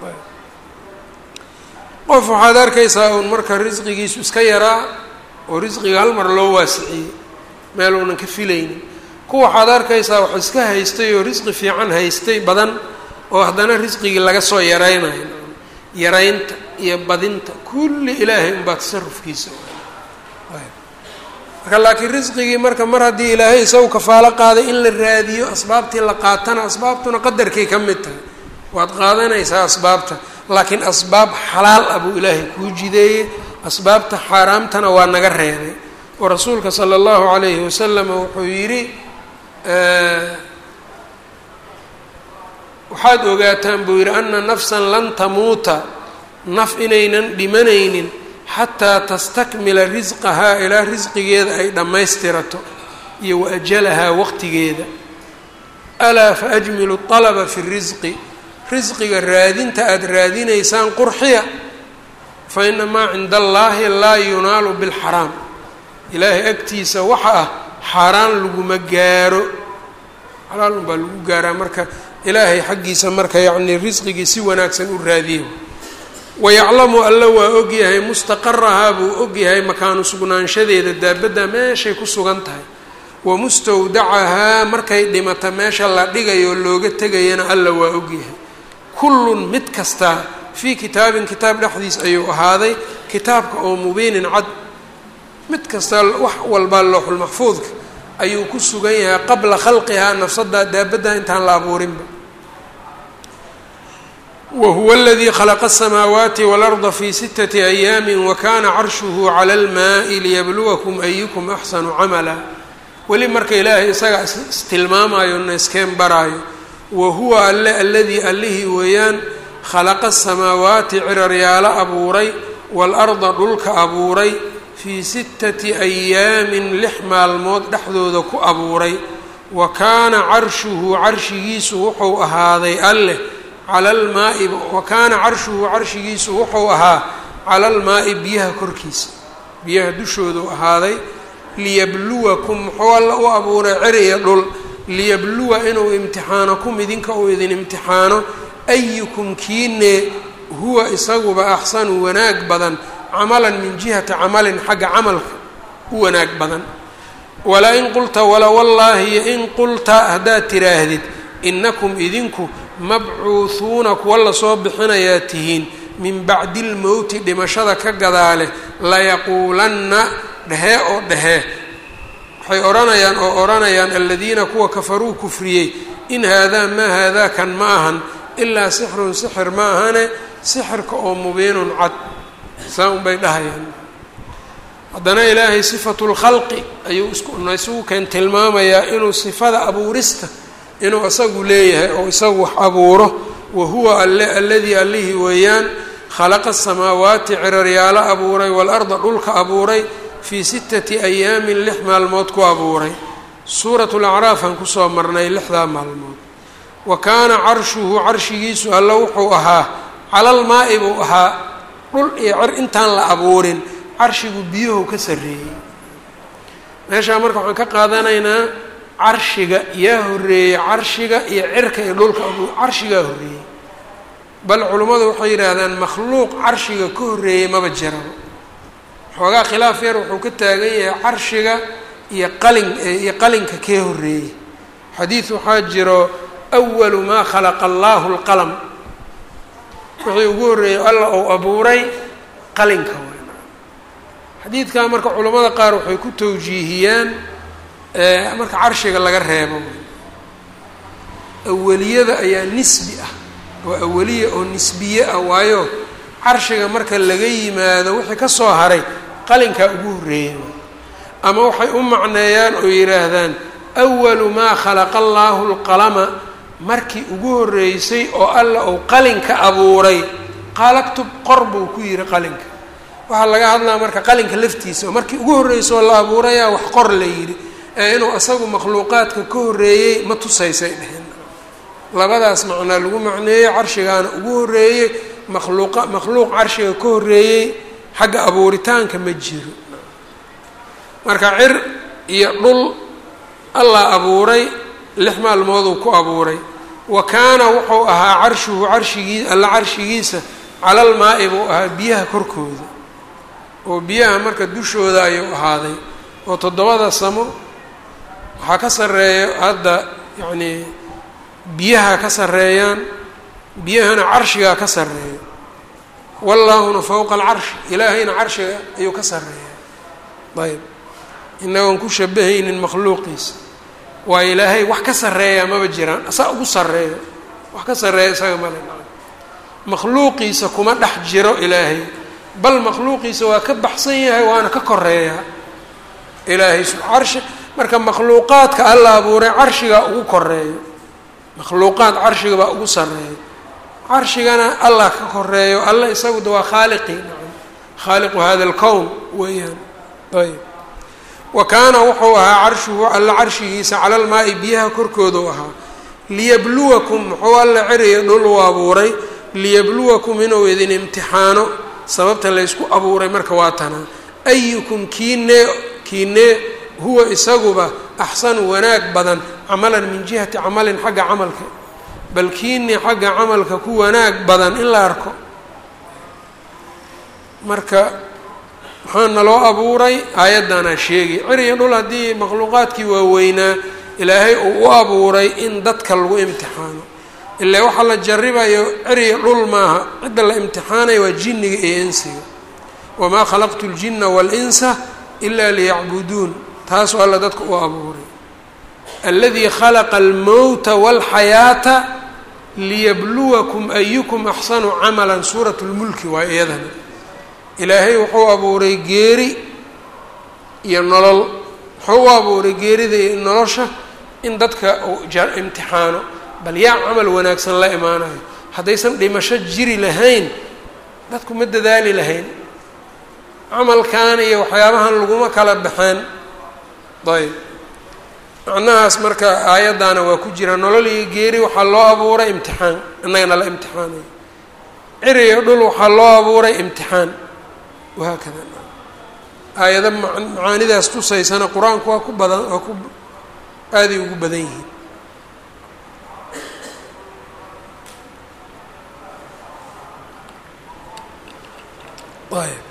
qof waxaad arkaysaa uun marka risqigiisu iska yaraa oo risqiga hal mar loo waasiciyey meel uunan ka filaynin kuwa waxaad arkaysaa wax iska haystay oo risqi fiican haystay badan oo haddana risqigii laga soo yaraynayo yaraynta iyo badinta kulli ilaahay unbaa tasarufkiisa marka laakiin risqigii marka mar haddii ilaahay isagu kafaalo qaaday in la raadiyo asbaabtii la qaatana asbaabtuna qadarkay ka mid tahay waad qaadanaysaa asbaabta laakiin asbaab xalaal ah buu ilaahay kuu jideeyey asbaabta xaaraamtana waa naga reebay oo rasuulka sala allahu calayhi wasalam wuxuu yidhi waxaad ogaataan buu yidhi ana nafsan lan tamuuta naf inaynan dhimanaynin xataa tastakmila risqahaa ilaa risqigeeda ay dhammaystirato iyo wa ajalahaa waqtigeeda alaa fa ajmilu alaba fi risqi risqiga raadinta aada raadinaysaan qurxiya fa ina maa cinda allaahi laa yunaalu bilxaraam ilaahay agtiisa waxa ah xaaraan laguma gaaro xalaal unbaa lagu gaaraa marka ilaahay xaggiisa marka yacnii risqigii si wanaagsan u raadiyo wayaclamu alla waa ogyahay mustaqarahaa buu ogyahay makaanu sugnaanshadeeda daabadda meeshay ku sugan tahay wa mustawdacahaa markay dhimata meesha la dhigayo looga tegayana alla waa ogyahay kullun mid kastaa fii kitaabin kitaab dhexdiis ayuu ahaaday kitaabka oo mubiinin cad mid kastaa wax walbaa looxulmaxfuudka ayuu ku sugan yahay qabla khalqihaa nafsadaa daabadda intaan la abuurinba wahuwa aladii khalaqa asamaawaati waalarda fii sitati ayaami wakana carshuhu cala almaai liyabluwakum ayukum axsanu camala weli marka ilaahay isaga istilmaamayo na iskeen baraayo wa huwa alle aladii allihii weeyaan khalaqa asamaawaati ciraryaalo abuuray waalarda dhulka abuuray fii sittati ayaamin lix maalmood dhexdooda ku abuuray wa kaana carshuhu carshigiisu wuxuu ahaaday alleh cala almaai wa kaana carshuhu carshigiisu wuxuu ahaa cala almaa'i biyaha korkiisa biyaha dushoodu ahaaday liyabluwakum muxuu alla u abuuray cer iyo dhul liyabluwa inuu imtixaanakum idinka uu idin imtixaano ayukum kiine huwa isaguba axsanu wanaag badan camalan min jihati camalin xagga camalka u wanaag badan walaa in qulta wala wallaahi yo in qulta haddaad tiraahdid inakum idinku mabcuuhuuna kuwa lasoo bixinayaa tihiin min bacdi lmowti dhimashada ka gadaale layaquulanna dhehee oo dhehee waxay odhanayaan oo odhanayaan aladiina kuwa kafaruu kufriyey in haadaa maa haadaa kan ma ahan ilaa sixrun sixir ma ahane sixirka oo mubiinun cad saa un bay dhahayaan haddana ilaahay sifatu lkhalqi ayuu isna isugu keen tilmaamayaa inuu sifada abuurista inuu isagu leeyahay oo isagu wax abuuro wa huwa alle alladii allihii weeyaan khalaqa asamaawaati ciraryaalo abuuray waalarda dhulka abuuray fii sittati ayaamin lix maalmood ku abuuray suuratu lacraaf aan kusoo marnay lixdaa maalmood wa kaana carshuhu carshigiisu alla wuxuu ahaa calalmaa-i buu ahaa dhul iyo cer intaan la abuurin carshigu biyuhu ka sarreeyey meeshaa marka waxaan ka qaadanaynaa carshiga yaa horreeyey carshiga iyo cirka iyo dhulka abu carshigaa horreeyey bal culummadu waxay yidhaahdaan makhluuq carshiga ka horreeyey maba jiraba xoogaa khilaaf yar wuxuu ka taagan yahay carshiga iyo qalin iyo qalinka kee horreeyey xadiid waxaa jiro awalu maa khalaqa allaahu lqalam wixii ugu horreeyey alla uu abuuray qalinka weyn xadiidkaa marka culamada qaar waxay ku tawjiihiyaan marka carshiga laga reebo awaliyada ayaa nisbi ah oo awaliya oo nisbiye ah waayo carshiga marka laga yimaado wixii ka soo haray qalinkaa ugu horreeyay ama waxay u macneeyaan oo yidhaahdaan awalu maa khalaqa allaahu lqalama markii ugu horreysay oo alla uu qalinka abuuray qaalaktub qor buu ku yidhi qalinka waxaa laga hadlaa marka qalinka laftiisa oo markii ugu horreysay oo la abuurayaa wax qor la yidhi ee inuu asagu makhluuqaadka ka horreeyey ma tusaysay dheheen labadaas macnaa lagu macneeyey carshigaana ugu horreeyey makhluuqa makhluuq carshiga ka horreeyey xagga abuuritaanka ma jiro marka cir iyo dhul allah abuuray lix maalmooduu ku abuuray wa kaana wuxuu ahaa carshuhu carshigii alla carshigiisa calal maa-i buu ahaa biyaha korkooda oo biyaha marka dushooda ayuu ahaaday oo toddobada samo waxaa ka sarreeya hadda yacnii biyaha ka sarreeyaan biyahana carshigaa ka sarreeya wallaahuna fowqa alcarshi ilaahayna carshiga ayuu ka sarreeya ayb inagoon ku shabahaynin makhluuqiisa waa ilaahay wax ka sarreeya maba jiraan asaa ugu sarreeyo wax ka sarreeya isaga male makhluuqiisa kuma dhex jiro ilaahay bal makhluuqiisa waa ka baxsan yahay waana ka koreeyaa ilaahay carshi marka makhluuqaadka alla abuuray carshigaa ugu koreeyo makhluuqaad carshiga baa ugu sarreeyo carshigana allah ka koreeyo alla isagu de waa khaaliqi khaaliqu hada alkown weeyaan ayb wa kaana wuxuu ahaa carshuhu alla carshigiisa cala lmaa-i biyaha korkoodu ahaa liyabluwakum muxuu alla ceriya dhul u abuuray liyabluwakum inuu idin imtixaano sababta laysku abuuray marka waa tanaa ayukum kiinee kiinee huwa isaguba axsanu wanaag badan camalan min jihati camalin xagga camalka bal kiinii xagga camalka ku wanaag badan in la arko marka maxaa naloo abuuray aayaddanaa sheegi ciriyo dhul haddii makhluuqaadkii waaweynaa ilaahay uu u abuuray in dadka lagu imtixaano ilaa waxaa la jaribayo ciriyo dhul maaha cidda la imtixaanayo waa jinniga iyo insiga wamaa khalaqtu ljina waalinsa ilaa liyacbuduun taasoo alla dadka u abuuray aladii khalaqa almowta walxayaata liyabluwakum ayukum axsanu camalan suurat lmulki waa iyadana ilaahay wuxuu abuuray geeri iyo nolol wuxuu u abuuray geerida iyo nolosha in dadka uu imtixaano bal yaa camal wanaagsan la imaanayo haddaysan dhimasho jiri lahayn dadku ma dadaali lahayn camalkan iyo waxyaabahan laguma kala baxeen ayb macnahaas marka aayaddaana waa ku jira nolol iyo geeri waxaa loo abuuray imtixaan innagana la imtixaanayo ciri iyo dhul waxaa loo abuuray imtixaan wahaakada aayado macaanidaas tusaysana qur-aanku waa ku badan waa ku aaday ugu badan yihiin ayb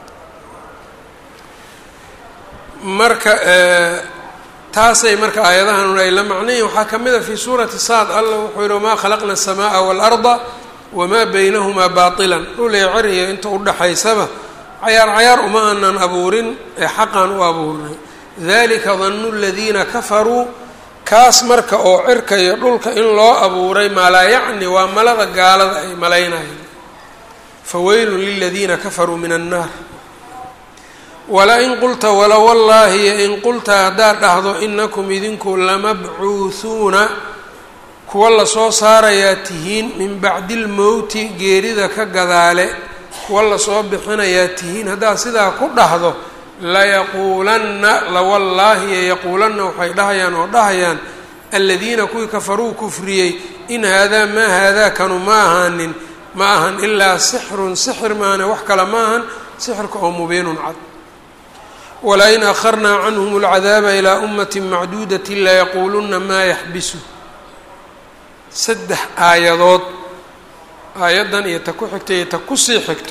marka taasay marka aayadahan ay la macnayihin waxaa ka mid a fii suurati saad alla wuxuu yihi wamaa khalaqna الsamaaa wاlarda wamaa baynahumaa baطila dhulay ceriya inta udhaxaysaba cayaar cayaar uma aanan abuurin ee xaqan u abuurnay dalika danu اladiina kafaruu kaas marka oo cirka iyo dhulka in loo abuuray maa laa yacni waa malada gaalada ay malaynayeen faweylun liladiina kafaruu min annaar wala-in qulta wala wallaahi in qulta haddaad dhahdo inakum idinku lamabcuuhuuna kuwa lasoo saarayaa tihiin min bacdi lmowti geerida ka gadaale kuwa lasoo bixinayaa tihiin haddaad sidaa ku dhahdo layaquulanna lawallaahi yaquulanna waxay dhahayaan oo dhahayaan aladiina kuwii kafaruu kufriyey in haadaa maa haadaa kanu ma ahaanin ma ahan ilaa sixrun sixir maane wax kale ma ahan sixirka oo mubiinun cad walain akharnaa canhum alcadaaba ilaa ummati macduudati layaquuluna maa yaxbisu saddex aayadood aayaddan iyo ta ku xigta iyo ta kusii xigto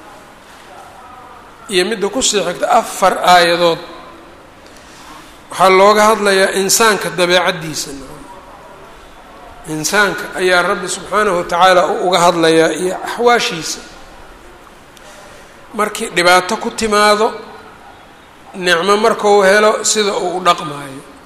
iyo midda kusii xigto afar aayadood waxaa looga hadlayaa insaanka dabeecaddiisa insaanka ayaa rabbi subxaanahu watacaala uga hadlayaa iyo axwaashiisa markii dhibaato ku timaado nicmo markuu helo sida uu u dhaqmaayo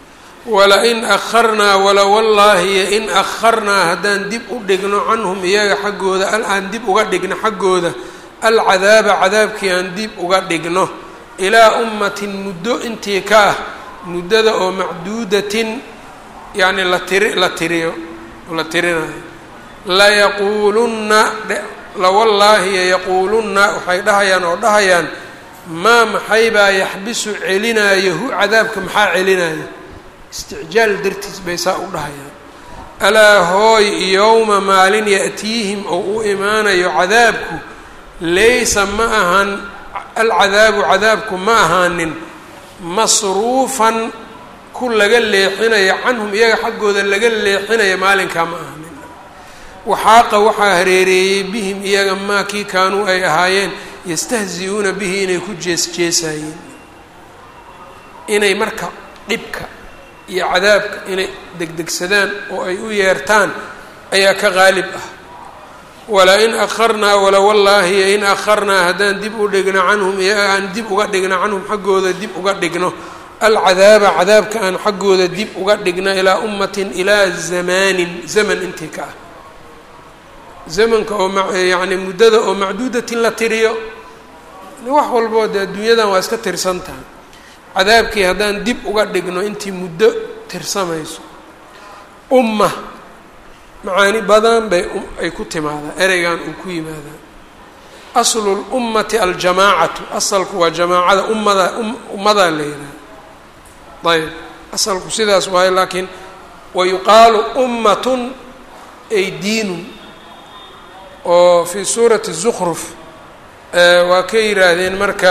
wala-in akharnaa wala wallaahi in akharnaa haddaan dib u dhigno canhum iyaga xaggooda aan dib uga dhigno xaggooda alcadaaba cadaabkii aan dib uga dhigno ilaa ummatin muddo intii ka ah muddada oo macduudatin yacni la tiri la tiriyo la tirinayo layaquulunna lawallaahi yaquulunna waxay dhahayaan oo dhahayaan maa maxaybaa yaxbisu celinaayo hu cadaabka maxaa celinaayo isticjaal dartiis bay saa u dhahayaan alaa hooy yowma maalin ya'tiihim oo u imaanayo cadaabku laysa ma ahan alcadaabu cadaabku ma ahaanin masruufan ku laga leexinayo canhum iyaga xaggooda laga leexinayo maalinkaa ma ahanin waxaaqa waxaa hareereeyey bihim iyaga maa kii kaanuu ay ahaayeen yastahzi-uuna bihi inay ku jees-jeesayeen inay marka dhibka iyo cadaabka inay degdegsadaan oo ay u yeertaan ayaa ka qaalib ah wala-in akharnaa wala wallaahi in akharnaa haddaan dib u dhigno canhum aan dib uga dhigno canhum xaggooda dib uga dhigno alcadaaba cadaabka aan xaggooda dib uga dhigno ilaa ummatin ilaa zamaanin zaman intii ka ah zamanka oo yacni muddada oo macduudatin la tiriyo wax walboo dee adduunyadan waa iska tirsan tahay cadaabkii haddaan dib uga dhigno intii muddo tirsamayso umma macaani badan bay ay ku timaadaa ereygan uu ku yimaadaa aslu lummati aljamaacatu asalku waa jamaacada ummada ummadaa la yidhaha ayb asalku sidaas waayo laakiin wayuqaalu ummatun ay diinun oo fii suurati zukruf waa ka yidhaahdeen marka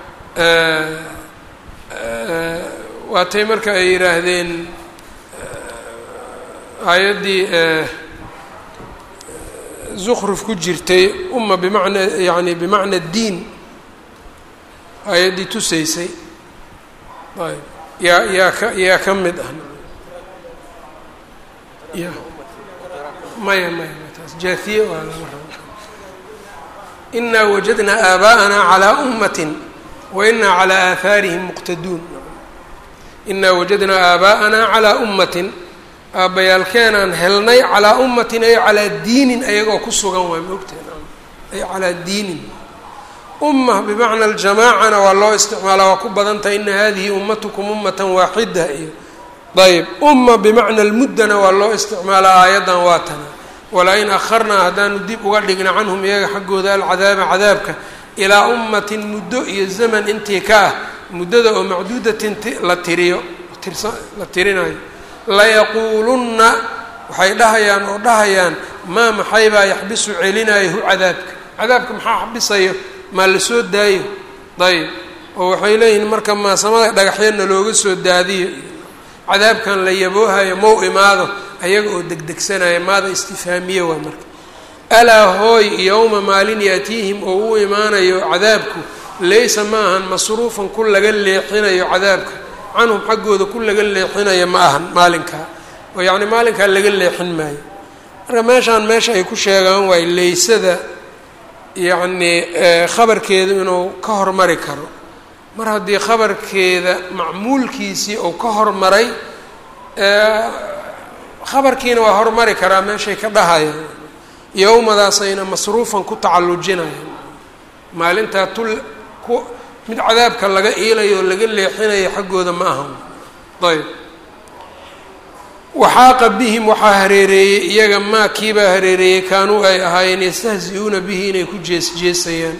waatay marka ay yidhaahdeen aayaddii zukruf ku jirtay umma bimacnaa yani bimacna diin aayaddii tusaysay ayb yaa yaa ka yaa ka mid ah ya maya maya taas jaathiye waa laga raba inaa wajadnaa aabaa'anaa calaa ummatin wa inaa calaa aahaarihim muqtaduun inaa wajadnaa aabaa'anaa calaa ummatin aabbayaalkeenaan helnay calaa ummatin ay calaa diinin ayagoo ku sugan waay maogteen ay calaa diinin umma bimacna aljamaacana waa loo isticmaalaa waa ku badan tahay ina hadihi ummatukum ummatan waaxida iyo ayb umma bimacna almuddana waa loo isticmaalaa aayaddan waa tana wala-in akharnaa haddaanu dib uga dhigna canhum iyaga xaggooda alcadaaba cadaabka ilaa ummatin muddo iyo zaman intii ka ah muddada oo macduudatin la tiriyo la tirinayo layaquulunna waxay dhahayaan oo dhahayaan maa maxaybaa yaxbisu celinayo hu cadaabka cadaabka maxaa xabisayo maa la soo daayo ayb oo waxay leeyihiin marka maasamada dhagaxyadna looga soo daadiyo cadaabkan la yaboohayo mau imaado ayaga oo degdegsanaya maada istifhaamiye waa marka alaa hooy yowma maalin yaatiihim oo u imaanayo cadaabku laysa ma ahan masruufan ku laga leexinayo cadaabka canhum xaggooda ku laga leexinayo ma ahan maalinkaa oo yacni maalinkaa laga leexin maayo marka meeshaan meesha ay ku sheegaan waay leysada yacnii khabarkeedu inuu ka hormari karo mar haddii khabarkeeda macmuulkiisii uu ka hormaray khabarkiina waa hormari karaa meeshay ka dhahayaan yowmadaasayna masruufan ku tacallujinayaan maalintaa tul ku mid cadaabka laga iilayo oo laga leexinayo xaggooda ma ahan ayb waxaaqa bihim waxaa hareereeyey iyaga maa kiibaa hareereeyey kaanuu ay ahaayeen yastahzi-uuna bihi inay ku jees-jeesayaan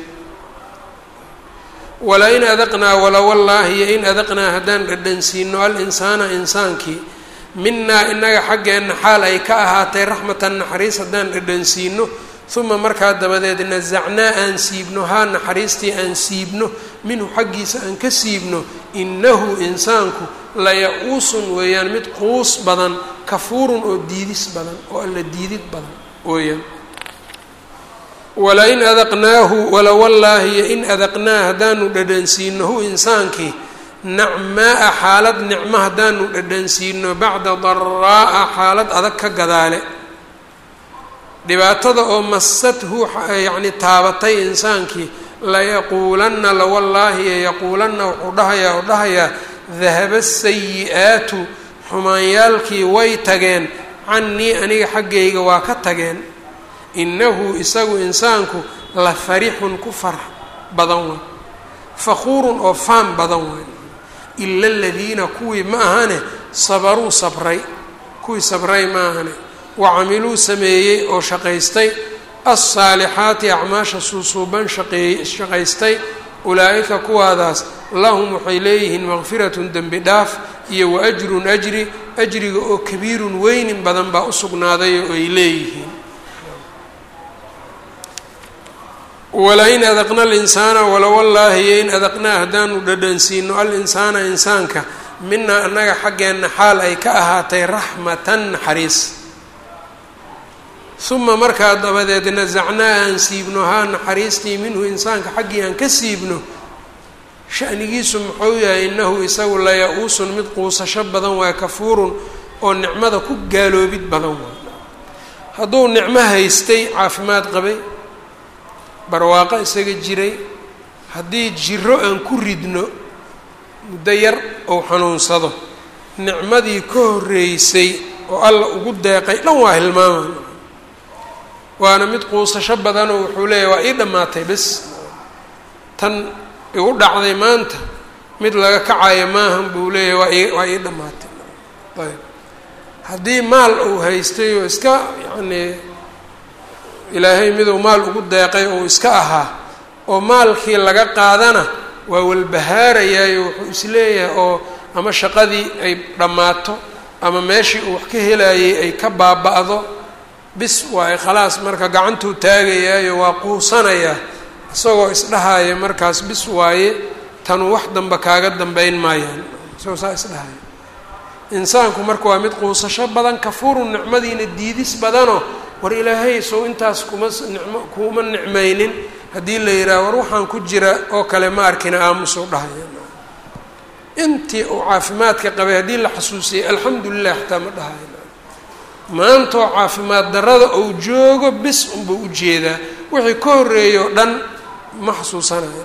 wala-in adaqnaa wala wallaahi yo in adaqnaa haddaan dhadhansiino al-insaana insaankii minaa inaga xaggeenna xaal ay ka ahaatay raxmatan naxariis haddaan dhadhansiino uma markaa dabadeed nasacnaa aan siibno haa naxariistii aan siibno minhu xaggiisa aan ka siibno innahu insaanku laya-uusun weeyaan mid quus badan kafuurun oo diidis badan oo alla diidid badan weeyaan wala-in adaqnaahu wala wallaahi yo in adaqnaa haddaanu dhadhansiino hu insaankii nacmaa-a xaalad nicmo haddaanu dhadhansiino bacda daraa'a xaalad adag ka gadaale dhibaatada oo masadhu yacni taabatay insaankii layaquulanna lawallaahi yaquulanna wuxuu dhahayaa oo dhahayaa dahaba sayi-aatu xumaanyaalkii way tageen cannii aniga xaggayga waa ka tageen innahu isagu insaanku la farixun ku farax badan waay fakhuurun oo faan badan waay ila aladiina kuwii ma ahane sabaruu sabray kuwii sabray ma ahane wa camiluu sameeyey oo shaqaystay alsaalixaati acmaasha suusuuban shaqeey shaqaystay ulaa'ika kuwaadaas lahum waxay leeyihiin maqfiratun dembi dhaaf iyo wa ajrun ajri ajriga oo kabiirun weynin badan baa u sugnaaday oo ay leeyihiin walain adaqna alinsaana walowallaahi in adaqnaa haddaanu dhadhansiino alinsaana insaanka minaa annaga xaggeenna xaal ay ka ahaatay raxmatan naxariis uma markaa dabadeed nasacnaa aan siibno haa naxariistii minhu insaanka xaggii aan ka siibno shanigiisu muxuu yahay innahu isagu laya-uusun mid quusasho badan waa kafuurun oo nicmada ku gaaloobid badan waa hadduu nicmo haystay caafimaad qabay barwaaqo isaga jiray haddii jiro aan ku ridno muddo yar ou xanuunsado nicmadii ka horreysay oo alla ugu deeqay dhan waa hilmaama waana mid quusasho badanoo wuxuu leeyahy waa ii dhammaatay bes tan igu dhacday maanta mid laga kacayo maahan buu leeyahy waa ii waa ii dhammaatay ayb haddii maal uu haystay oo iska yacnii ilaahay miduu maal ugu deeqay oo iska ahaa oo maalkii laga qaadana waa walbahaarayaayo wuxuu isleeyahay oo ama shaqadii ay dhammaato ama meeshii uu wax ka helayay ay ka baaba-do bis waayo khalaas marka gacantuu taagayaayo waa quusanayaa isagoo isdhahaya markaas bis waaye tanu wax damba kaaga dambeyn maayaan isagoo saa isdhahaya insaanku marka waa mid quusasho badan kafuurun nicmadiina diidis badanoo war ilaahay sow intaas kuma nicmo kuma nicmaynin haddii la yidhaha war waxaan ku jira oo kale ma arkina aamusuu dhahaya intii uu caafimaadka qabay haddii la xasuusiyay alxamdu lilah xataa ma dhahayo maantoo caafimaad darrada uu joogo bis unbuu ujeedaa wixii ka horreeyo dhan ma xasuusanayo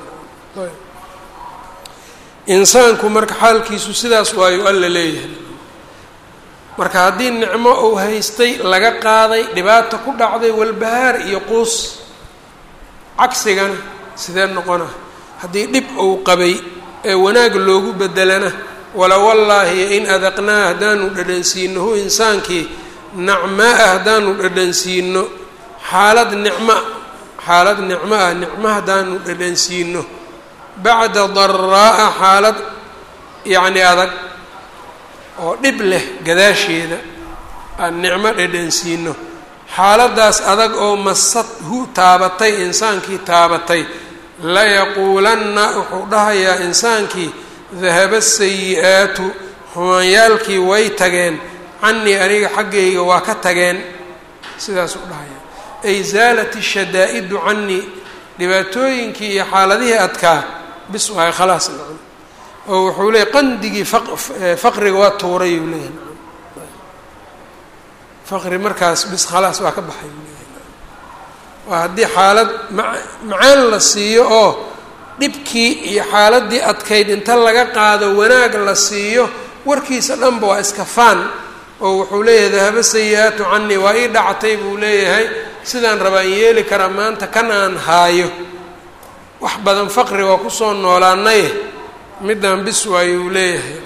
insaanku marka xaalkiisu sidaas waayo alla leeyahay marka haddii nicmo uu haystay laga qaaday dhibaata ku dhacday walbahaar iyo quus cagsigana sidee noqona haddii dhib uu qabay ee wanaag loogu bedelana wala wallaahi in adaqnaa haddaanu dhadhansiino hu insaankii nacmaa ah haddaanu dhadhansiino xaalad nicmo xaalad nicmo ah nicmo haddaanu dhadhansiino bacda daraa'a xaalad yacni adag oo dhib leh gadaasheeda aan nicmo dhadhansiino xaaladdaas adag oo masad hu taabatay insaankii taabatay layaquulanna wuxuu dhahayaa insaankii dahaba sayi-aatu xumaanyaalkii way tageen canii aniga xaggayga waa ka tageen sidaasuu dhahayaa ay zaalat ishadaa'idu canii dhibaatooyinkii iyo xaaladihii adkaa bis waayo khalaas nacam oo wuxuu leeyay qandigii faqriga waa tuuray uu leeyahay nacam faqri markaas bis khalaas waa ka baxay uu leeyahay waa haddii xaalad ma macaan la siiyo oo dhibkii iyo xaaladii adkayd inta laga qaado wanaag la siiyo warkiisa dhanba waa iska faan oo wuxuu leeyahay dahaba sayi-aatu canii waa ii dhactay buu leeyahay sidaan rabaan yeeli karaa maanta kan aan haayo wax badan faqri waa kusoo noolaanay middaan bis waayo uu leeyahay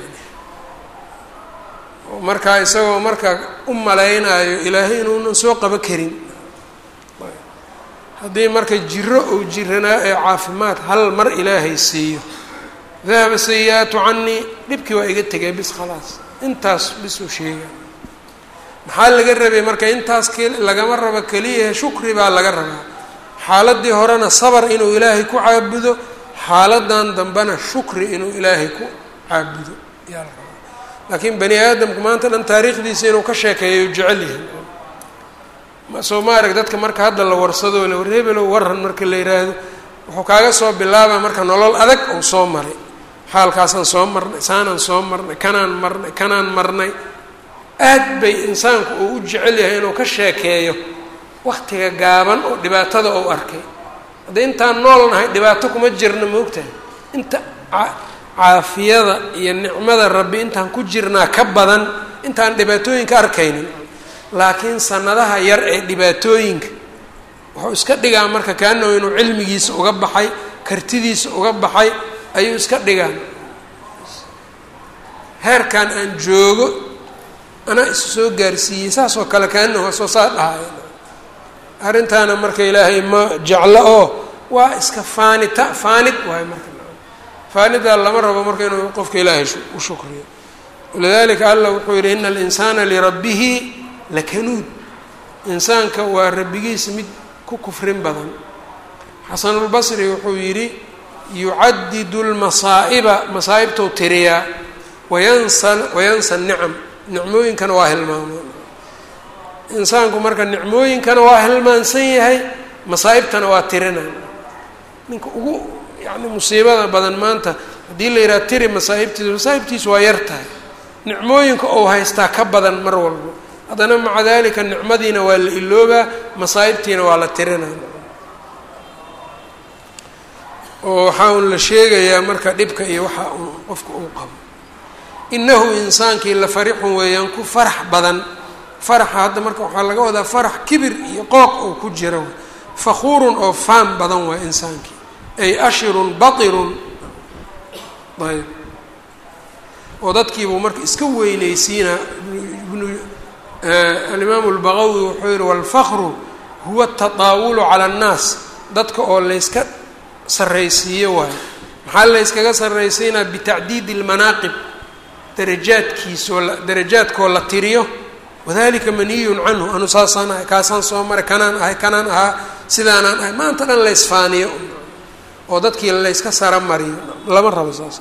markaa isagoo marka u malaynayo ilaahay inuunan soo qabo karin haddii marka jiro uu jiranaa ee caafimaad hal mar ilaahay siiyo dahaba sayi-aatu canii dhibkii waa iga tegay bis khalaas intaas bisuu sheega maxaa laga rabay marka intaas k lagama rabo keliyahe shukri baa laga rabaa xaaladii horena sabar inuu ilaahay ku caabudo xaaladan dambena shukri inuu ilaahay ku caabudo ayaa la rabaa laakiin bani aadamku maanta dhan taariikhdiisa inuu ka sheekeeyo jecel yahay soo ma arag dadka marka hadda la warsado la war hebelow waran marka la yiraahdo wuxuu kaaga soo bilaabaa marka nolol adag uu soo maray xaalkaasaan soo marnay saanaan soo marnay kanaan marnay kanaan marnay aad bay insaanku uu u jecel yahay inuu ka sheekeeyo waktiga gaaban oo dhibaatada uu arkay haddii intaan nool nahay dhibaato kuma jirna moogtahay inta caafiyada iyo nicmada rabbi intaan ku jirnaa ka badan intaan dhibaatooyinka arkaynin laakiin sanadaha yar ee dhibaatooyinka wuxuu iska dhigaa marka kaanahu inuu cilmigiisa uga baxay kartidiisa uga baxay ayuu iska dhigaan heerkan aan joogo anaa isu soo gaarsiiyey saas oo kale kaanahu asoo saa dhahay arrintaana marka ilaahay ma jeclo oo waa iska faanita faanid waayo marka faanidaa lama rabo marka inuu qofka ilaahay u shukriyo walidalika allah wuxuu yidhi ina alinsaana lirabbihi lakanuud insaanka waa rabbigiisa mid ku kufrin badan xasanulbasri wuxuu yidhi yucadidu lmasaa'iba masaa'ibtou tiriyaa wayansa wayansa nicam nicmooyinkana waa hilmaamaa insaanku marka nicmooyinkana waa hilmaansan yahay masaa'ibtana waa tirina ninka ugu yani musiibada badan maanta haddii la yidhaha tiri masaa'ibtiisa masaa'ibtiisu waa yar tahay nicmooyinka ou haystaa ka badan mar walbo haddana maca dalika nicmadiina waa la iloobaa masaa'ibtiina waa la tirinaa oo waxaa un la sheegayaa marka dhibka iyo waxa uu qofka uu qabo inahu insaankii la farixun weeyaan ku farax badan faraxa hadda marka waxaa laga wadaa farax kibir iyo qooq oo ku jira fakhuurun oo faan badan waa insaankii ay ashirun batirun ayb oo dadkiibuu marka iska weyneysiinaa ibnu alimaamu lbaqawi wuxuu yihi walfakru huwa atadaawulu cala annaas dadka oo layska sarraysiiyo waayo maxaa layskaga sarraysiinaa bitacdiidi lmanaaqib darajaadkiisoo darajaadkoo la tiriyo wadalika maniyun canhu anu saasaan ahay kaasaan soo maray kanaan ahay kanaan ahaa sidaanaan ahay maanta dhan laysfaaniyo oo dadkii layska saramariyo lama rabo saas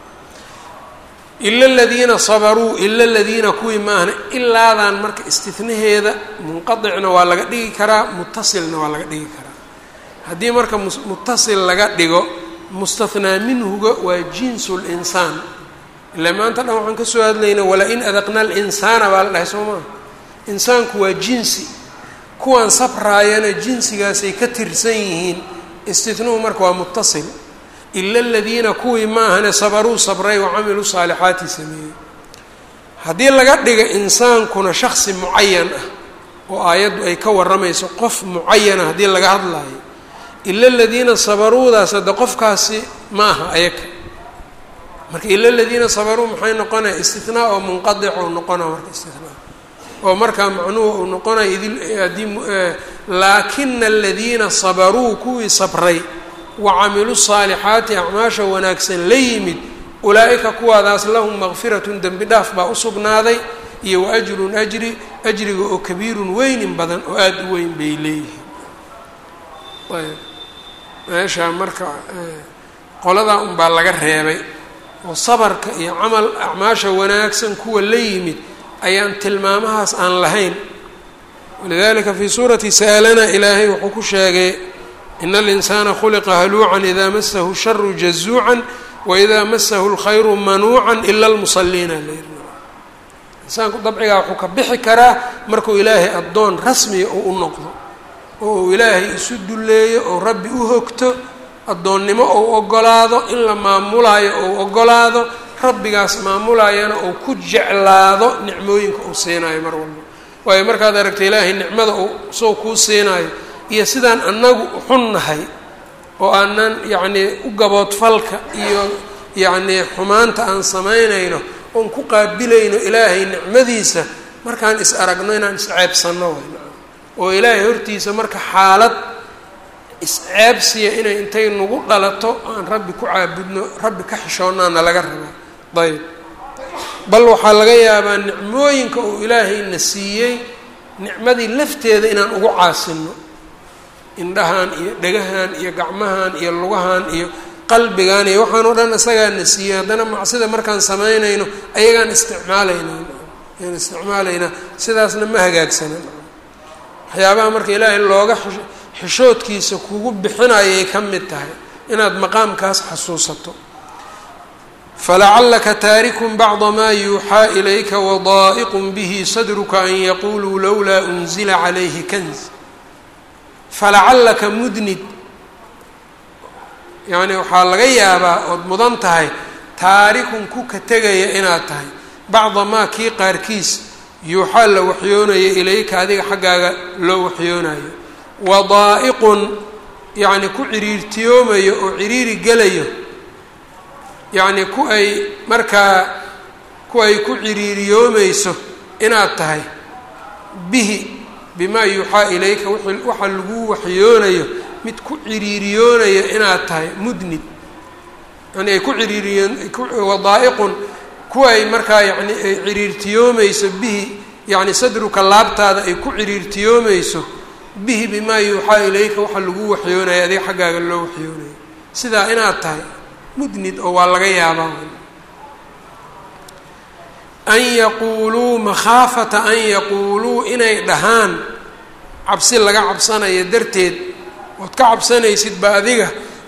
ila aladiina sabaruu ila aladiina kuwii maahna ilaadan marka istinaheeda munqadicna waa laga dhigi karaa mutasilna waa laga dhigi karaa haddii marka mutasil laga dhigo mustathnaa minhuga waa jinsu linsaan ilaa maanta dhan waxaan kasoo hadlaynaa wala-in adaqna alinsaana baa la dhahay soo maa insaanku waa jinsi kuwan sabraayana jinsigaasay ka tirsan yihiin istitnuhu marka waa mutasil ila aladiina kuwii ma ahane sabaruu sabray wa camiluu saalixaati sameeyey haddii laga dhiga insaankuna shaksi mucayan ah oo aayaddu ay ka warramayso qof mucayana haddii laga hadlaayo ila aladiina sabaruudaas hadde qofkaasi ma aha ayaga marka ila aladiina sabaruu maxay noqonaya istinaa oo munqadic ou noqona marka istinaa oo markaa macnuhu uu noqonaya idil haddii laakina aladiina sabaruu kuwii sabray wa camiluu saalixaati acmaasha wanaagsan la yimid ulaa-ika kuwaadaas lahum maqfiratun dembi dhaaf baa u sugnaaday iyo wa ajrun ajri ajriga oo kabiirun weynin badan oo aada u weyn bay leeyihiin ayb meeshaa marka qoladaa unbaa laga reebay oo sabarka iyo camal acmaasha wanaagsan kuwa la yimid ayaan tilmaamahaas aan lahayn walidalika fii suurati sa'alana ilaahay wuxuu ku sheegay in alinsaana khuliqa haluucan idaa masahu sharu jazuucan waidaa masahu lkhayru manuucan ila lmusaliina insaanku dabcigaa wuxuu ka bixi karaa markuu ilaahay addoon rasmiga oo u noqdo oo uu ilaahay isu dulleeyo oo rabbi u hogto addoonnimo ou ogolaado in la maamulaayo ou ogolaado rabbigaas maamulayana ou ku jeclaado nicmooyinka uu siinaayo mar walba waayo markaad aragta ilaahay nicmada uu sow kuu siinaayo iyo sidaan annagu xunnahay oo aanan yacnii u gaboodfalka iyo yacnii xumaanta aan samaynayno oon ku qaabilayno ilaahay nicmadiisa markaan is aragno inaan isceebsanno wayna oo ilaahay hortiisa marka xaalad isceebsiya inay intay nagu dhalato aan rabbi ku caabudno rabbi ka xishoonaana laga rabaa ayb bal waxaa laga yaabaa nicmooyinka uu ilaahayna siiyey nicmadii lafteeda inaan ugu caasino indhahan iyo dhegahan iyo gacmahan iyo lugahan iyo qalbigan iyo waxaan oo dhan isagaana siiyey haddana macsida markaan samaynayno ayagaan isticmaalaynaa ayaan isticmaalaynaa sidaasna ma hagaagsana waxyaabaha marka ilaahay looga xishoodkiisa kugu bixinayay ka mid tahay inaad maqaamkaas xasuusato falacalaka taarikun bacda maa yuuxaa ilayka wadaa'iqun bihi sadruka an yaquluu lowlaa unzila calayhi kanz falacallaka mudnid yacni waxaa laga yaabaa ood mudan tahay taarikun ku ka tegaya inaad tahay bacda maa kii qaarkiis yuuxaa la waxyoonayo ilayka adiga xaggaaga loo waxyoonayo wadaa'iqun yacni ku ciriirtiyoomayo oo ciriiri gelayo yacni ku ay markaa ku ay ku ciriiriyoomayso inaad tahay bihi bimaa yuuxaa ilayka waxa lagu waxyoonayo mid ku ciriiriyoonayo inaad tahay mudnid yani ay ku ciriiriyoon wadaa'iqun kuwa ay markaa yani ay ciriirtiyoomayso bihi yacni sadruka laabtaada ay ku ciriirtiyoomayso bihi bimaa yuuxaa ilayka waxa lagu waxyoonaya adiga xaggaaga loo waxyoonayo sidaa inaad tahay mudnid oo waa laga yaabaa an yaquuluu makhaafata an yaquuluu inay dhahaan cabsi laga cabsanayo darteed ood ka cabsanaysid ba adiga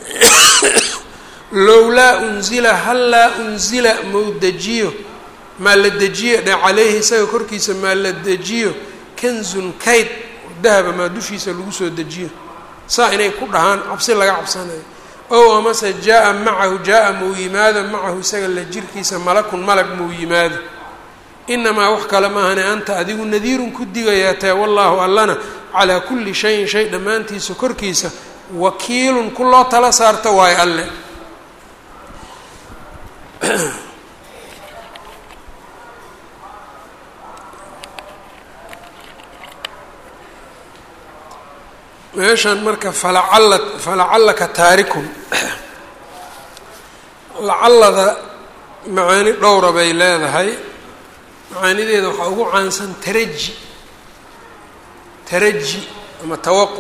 lowlaa unzila hallaa unzila mau dejiyo maa la dejiyo dhe caleyhi isaga korkiisa maa la dejiyo kanzun kayd dahaba maa dushiisa lagu soo dejiyo saa inay ku dhahaan cabsi laga cabsanayo ow amase jaa-a macahu jaa-a mau yimaado macahu isaga la jirkiisa malakun malag mau yimaado inamaa wax kale maahane anta adigu nadiirun ku digayaa tae wallaahu allana calaa kulli shayin shay dhammaantiisa korkiisa wakiilun ku loo tala saarta waayo alle meeshan marka falacalla falacallaka taarikun lacallada macaani dhowra bay leedahay macaanideeda waxaa ugu caansan taraji taraji ama tawaquc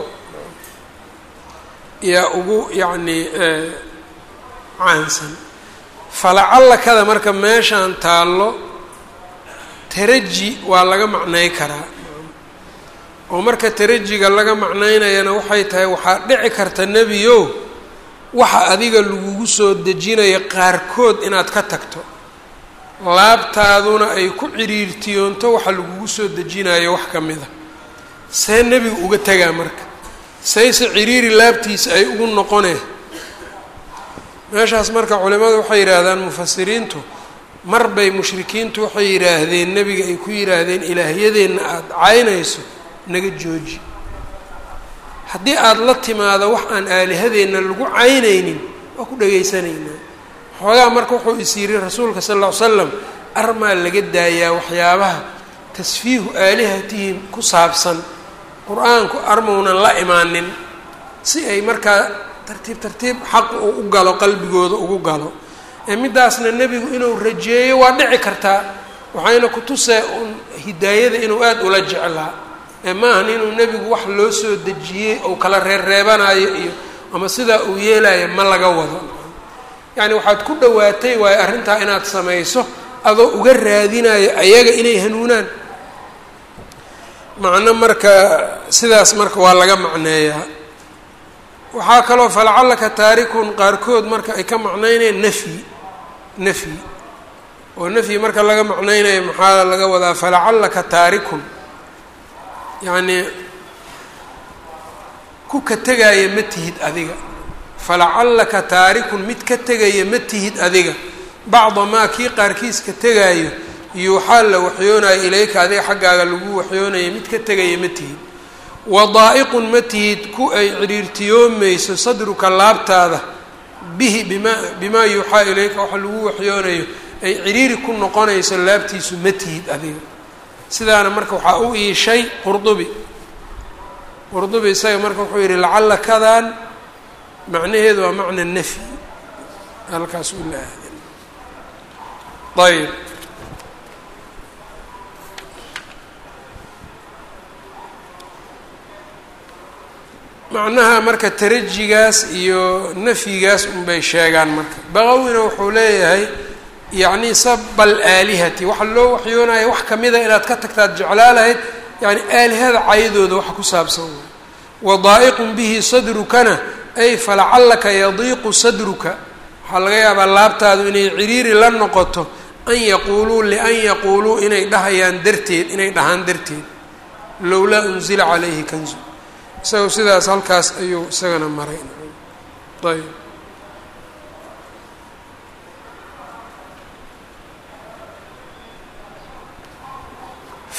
yaa ugu yacni caansan falacallakada marka meeshaan taallo taraji waa laga macnay karaa oo marka tarajiga laga macnaynayana waxay tahay waxaa dhici karta nebiyow waxa adiga lagugu soo dejinayo qaarkood inaad ka tagto laabtaaduna ay ku ciriirtiyoonto waxa lagugu soo dejinayo wax ka mida see nebigu uga tegaa marka sayse ciriiri laabtiisa ay ugu noqoneen meeshaas marka culimadu waxay yidhaahdaan mufasiriintu mar bay mushrikiintu waxay yidhaahdeen nebiga ay ku yidhaahdeen ilaahyadeenna aada caynayso naga jooji haddii aada la timaado wax aan aalihadeenna lagu caynaynin waa ku dhegaysanaynaa xoogaa marka wuxuu is yidhi rasuulka sal lla ly slam armaa laga daayaa waxyaabaha tasfiihu aalihatihim ku saabsan qur-aanku armaunan la imaanin si ay markaa tartiib tartiib xaq uu u galo qalbigooda ugu galo ee middaasna nebigu inuu rajeeyo waa dhici kartaa waxayna ku tusee un hidaayada inuu aada ula jeclaa ee maahan inuu nebigu wax loo soo dejiyey ou kala reerreebanayo iyo ama sidaa uu yeelayo ma laga wado yacni waxaad ku dhowaatay waayo arrintaa inaad samayso adoo uga raadinayo ayaga inay hanuunaan macno marka sidaas marka waa laga macneeyaa waxaa kaloo falacallaka taarikun qaarkood marka ay ka macnaynayaan nafyi nafyi oo nafyi marka laga macnaynayo maxaa laga wadaa falacallaka taarikun yacnii ku ka tegaya ma tihid adiga falacallaka taarikun mid ka tegaya ma tihid adiga bacda maa kii qaarkiis ka tegaayo yuuxaa la waxyoonayo ilayka adiga xaggaaga lagu waxyoonayo mid ka tegaya ma tihid wadaa'iqun ma tihid ku ay ciriirtiyoomayso sadruka laabtaada bihi bimaa bimaa yuuxaa ilayka waxa lagu waxyoonayo ay ciriiri ku noqonayso laabtiisu ma tihid adiga sidaana marka waxaa u iishay qurdubi qurdubi isaga marka wuxuu yihi lacalla kadan macnaheedu waa macna nafyi halkaas u la ahdin ayb macnaha marka tarajigaas iyo nafyigaas unbay sheegaan marka baqawina wuxuu leeyahay yacni sabal aalihati waxa loo waxyoonaya wax kamida inaad ka tagtaad jeclaa lahayd yani aalihada caydooda waxa ku saabsan way wadaa'iqun bihi sadrukana ay falacallaka yadiiqu sadruka waxaa laga yaabaa laabtaadu inay ciriiri la noqoto an yaquuluu lian yaquuluu inay dhahayaan darteed inay dhahaan darteed lowlaa unzila calayhi kanzu isaga sidaas halkaas ayuu isagana maray ayb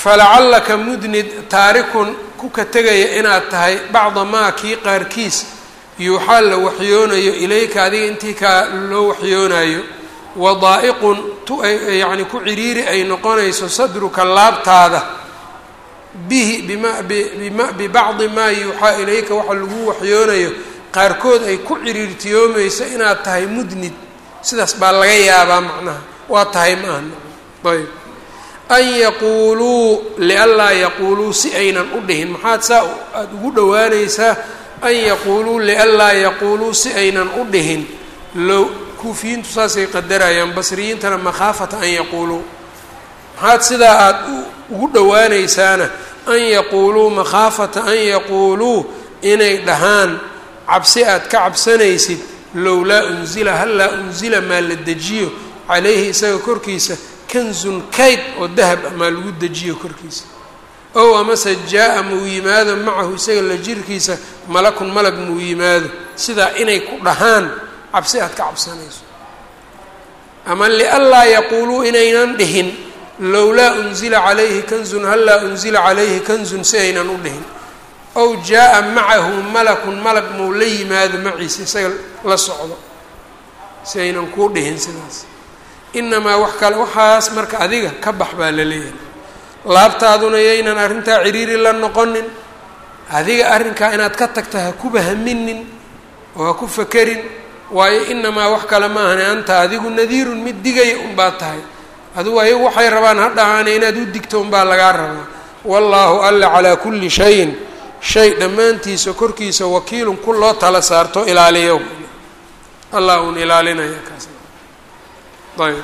falacallaka mudnid taarikun ku ka tegaya inaad tahay bacda maa kii qaarkiis yuuxaa la waxyoonayo ilayka adiga intii kaa loo waxyoonayo wadaa'iqun tu yacni ku ciriiri ay noqonayso sadruka laabtaada bihi bima bima bibacdi maa yuuxaa ilayka waxa lagu waxyoonayo qaarkood ay ku ciriirtiyoomayso inaad tahay mudnid sidaas baa laga yaabaa macnaha waa tahay maaha ayb an yaquuluu lianlaa yaquuluu si aynan u dhihin maxaad saa aada ugu dhowaanaysaa an yaquuluu lianlaa yaquuluu si aynan u dhihin low kuufiyiintu saasay qadarayaan basriyiintana makhaafata an yaquuluu maxaad sidaa aada ugu dhowaanaysaana an yaquuluu makhaafata an yaquuluu inay dhahaan cabsi aad ka cabsanaysid lowlaa unzila hallaa unzila maa la dejiyo calayhi isaga korkiisa kanzun kayd oo dahab ah maa lagu dejiyo korkiisa ow amase jaa-a muu yimaado macahu isaga la jirkiisa malakun malag muu yimaado sidaa inay ku dhahaan cabsi aad ka cabsanayso ama lianlaa yaquuluu inaynan dhihin lowlaa unzila calayhi kanzun hallaa unzila calayhi kanzun si aynan u dhihin ow jaa-a macahu malakun malag muu la yimaado maciisa isaga la socdo si aynan kuu dhihin sidaas inamaa wax kale waxaas marka adiga ka bax baa la leeyahay laabtaaduna yaynan arrintaa ciriiri la noqonin adiga arrinkaa inaad ka tagta ha kuba haminin oo ha ku fakerin waayo inamaa wax kale ma ahani anta adigu nadiirun mid digaya unbaa tahay adigu ayagu waxay rabaan ha dhahaane inaad u digto unbaa lagaa rabaa wallaahu alla calaa kulli shayin shay dhammaantiisa korkiisa wakiilun ku loo tala saarto ilaaliyo allah uun ilaalinaya kaas ayb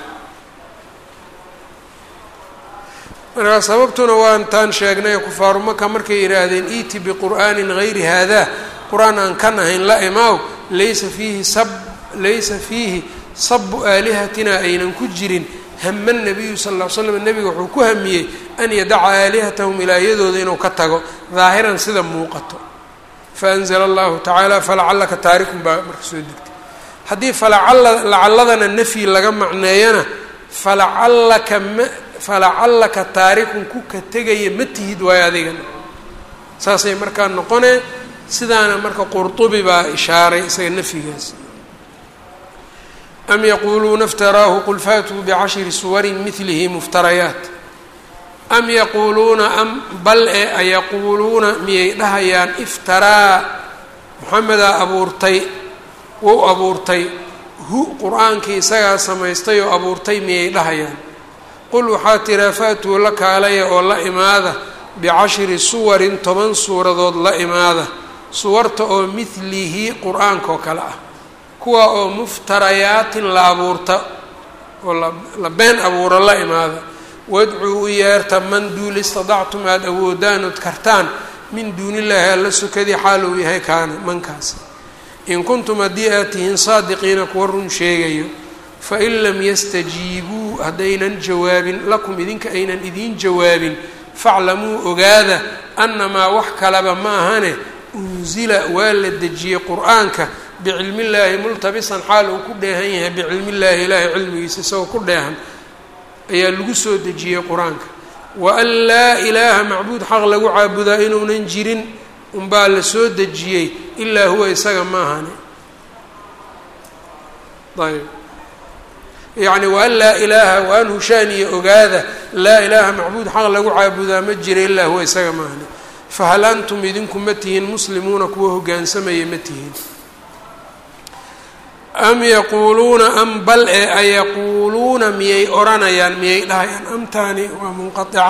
markaa sababtuna waan taan sheegnay kufaaru maka markay yidhaahdeen iiti biqur'aanin gayri haadaa qur-aan aan kan ahayn la imaaw laysa fiihi sab laysa fiihi sabu aalihatina aynan ku jirin hama nabiyu sal ll l slam nebiga wuxuu ku hamiyey an yadaca aalihatahum ilaahiyadooda inuu ka tago daahiran sida muuqato faanzla allahu tacaala falacallaka taarikun baa marka soo degtay haddii falacala lacaladana nafyi laga macneeyana falacallaka ma falacallaka taarikun ku ka tegaya ma tihid waayo adigana saasay markaa noqonee sidaana marka qurtubi baa ishaaray isaga nafyigaas am yaquuluuna iftaraahu qul faatuu bicashri suwarin milihi muftarayaat am yaquuluuna am bal e ayaquuluuna miyay dhahayaan iftaraa moxamedaa abuurtay wou abuurtay hu qur-aankii isagaa samaystay oo abuurtay miyay dhahayaan qul waxaa tiraa faatuu la kaalaya oo la imaada bicashri suwarin toban suuradood la imaada suwarta oo midlihi qur-aankaoo kale ah kuwa oo muftarayaatin la abuurta oo la been abuuro la imaada wadcuu u yeerta man duul istadactum aada awoodaan ood kartaan min duunillaahi alla sukadii xaal uu yahay kaana mankaasi in kuntum haddii aad tihiin saadiqiina kuwa run sheegayo fain lam yastajiibuu haddaynan jawaabin lakum idinka aynan idiin jawaabin faclamuu ogaada annamaa wax kaleba ma ahane unsila waa la dejiyey qur-aanka bicilmillaahi multabisan xaal uu ku dheehan yahay bicilmillaahi ilaahay cilmigiisa isagoo ku dheehan ayaa lagu soo dejiyey qur-aanka wa an laa ilaaha macbuud xaq lagu caabudaa inuunan jirin unbaa la soo dejiyey ilaa huwa isaga ma ahane ayb yacni waan laa ilaaha waan hushaaniya ogaada laa ilaaha macbuud xaq lagu caabudaa ma jira ilaa huwa isaga ma ahane fahal antum idinku ma tihiin muslimuuna kuwa hoggaansamaya ma tihiin am yaquuluuna am bal ee ayaquuluuna miyay odhanayaan miyay dhahayaan amtaani waa munqaica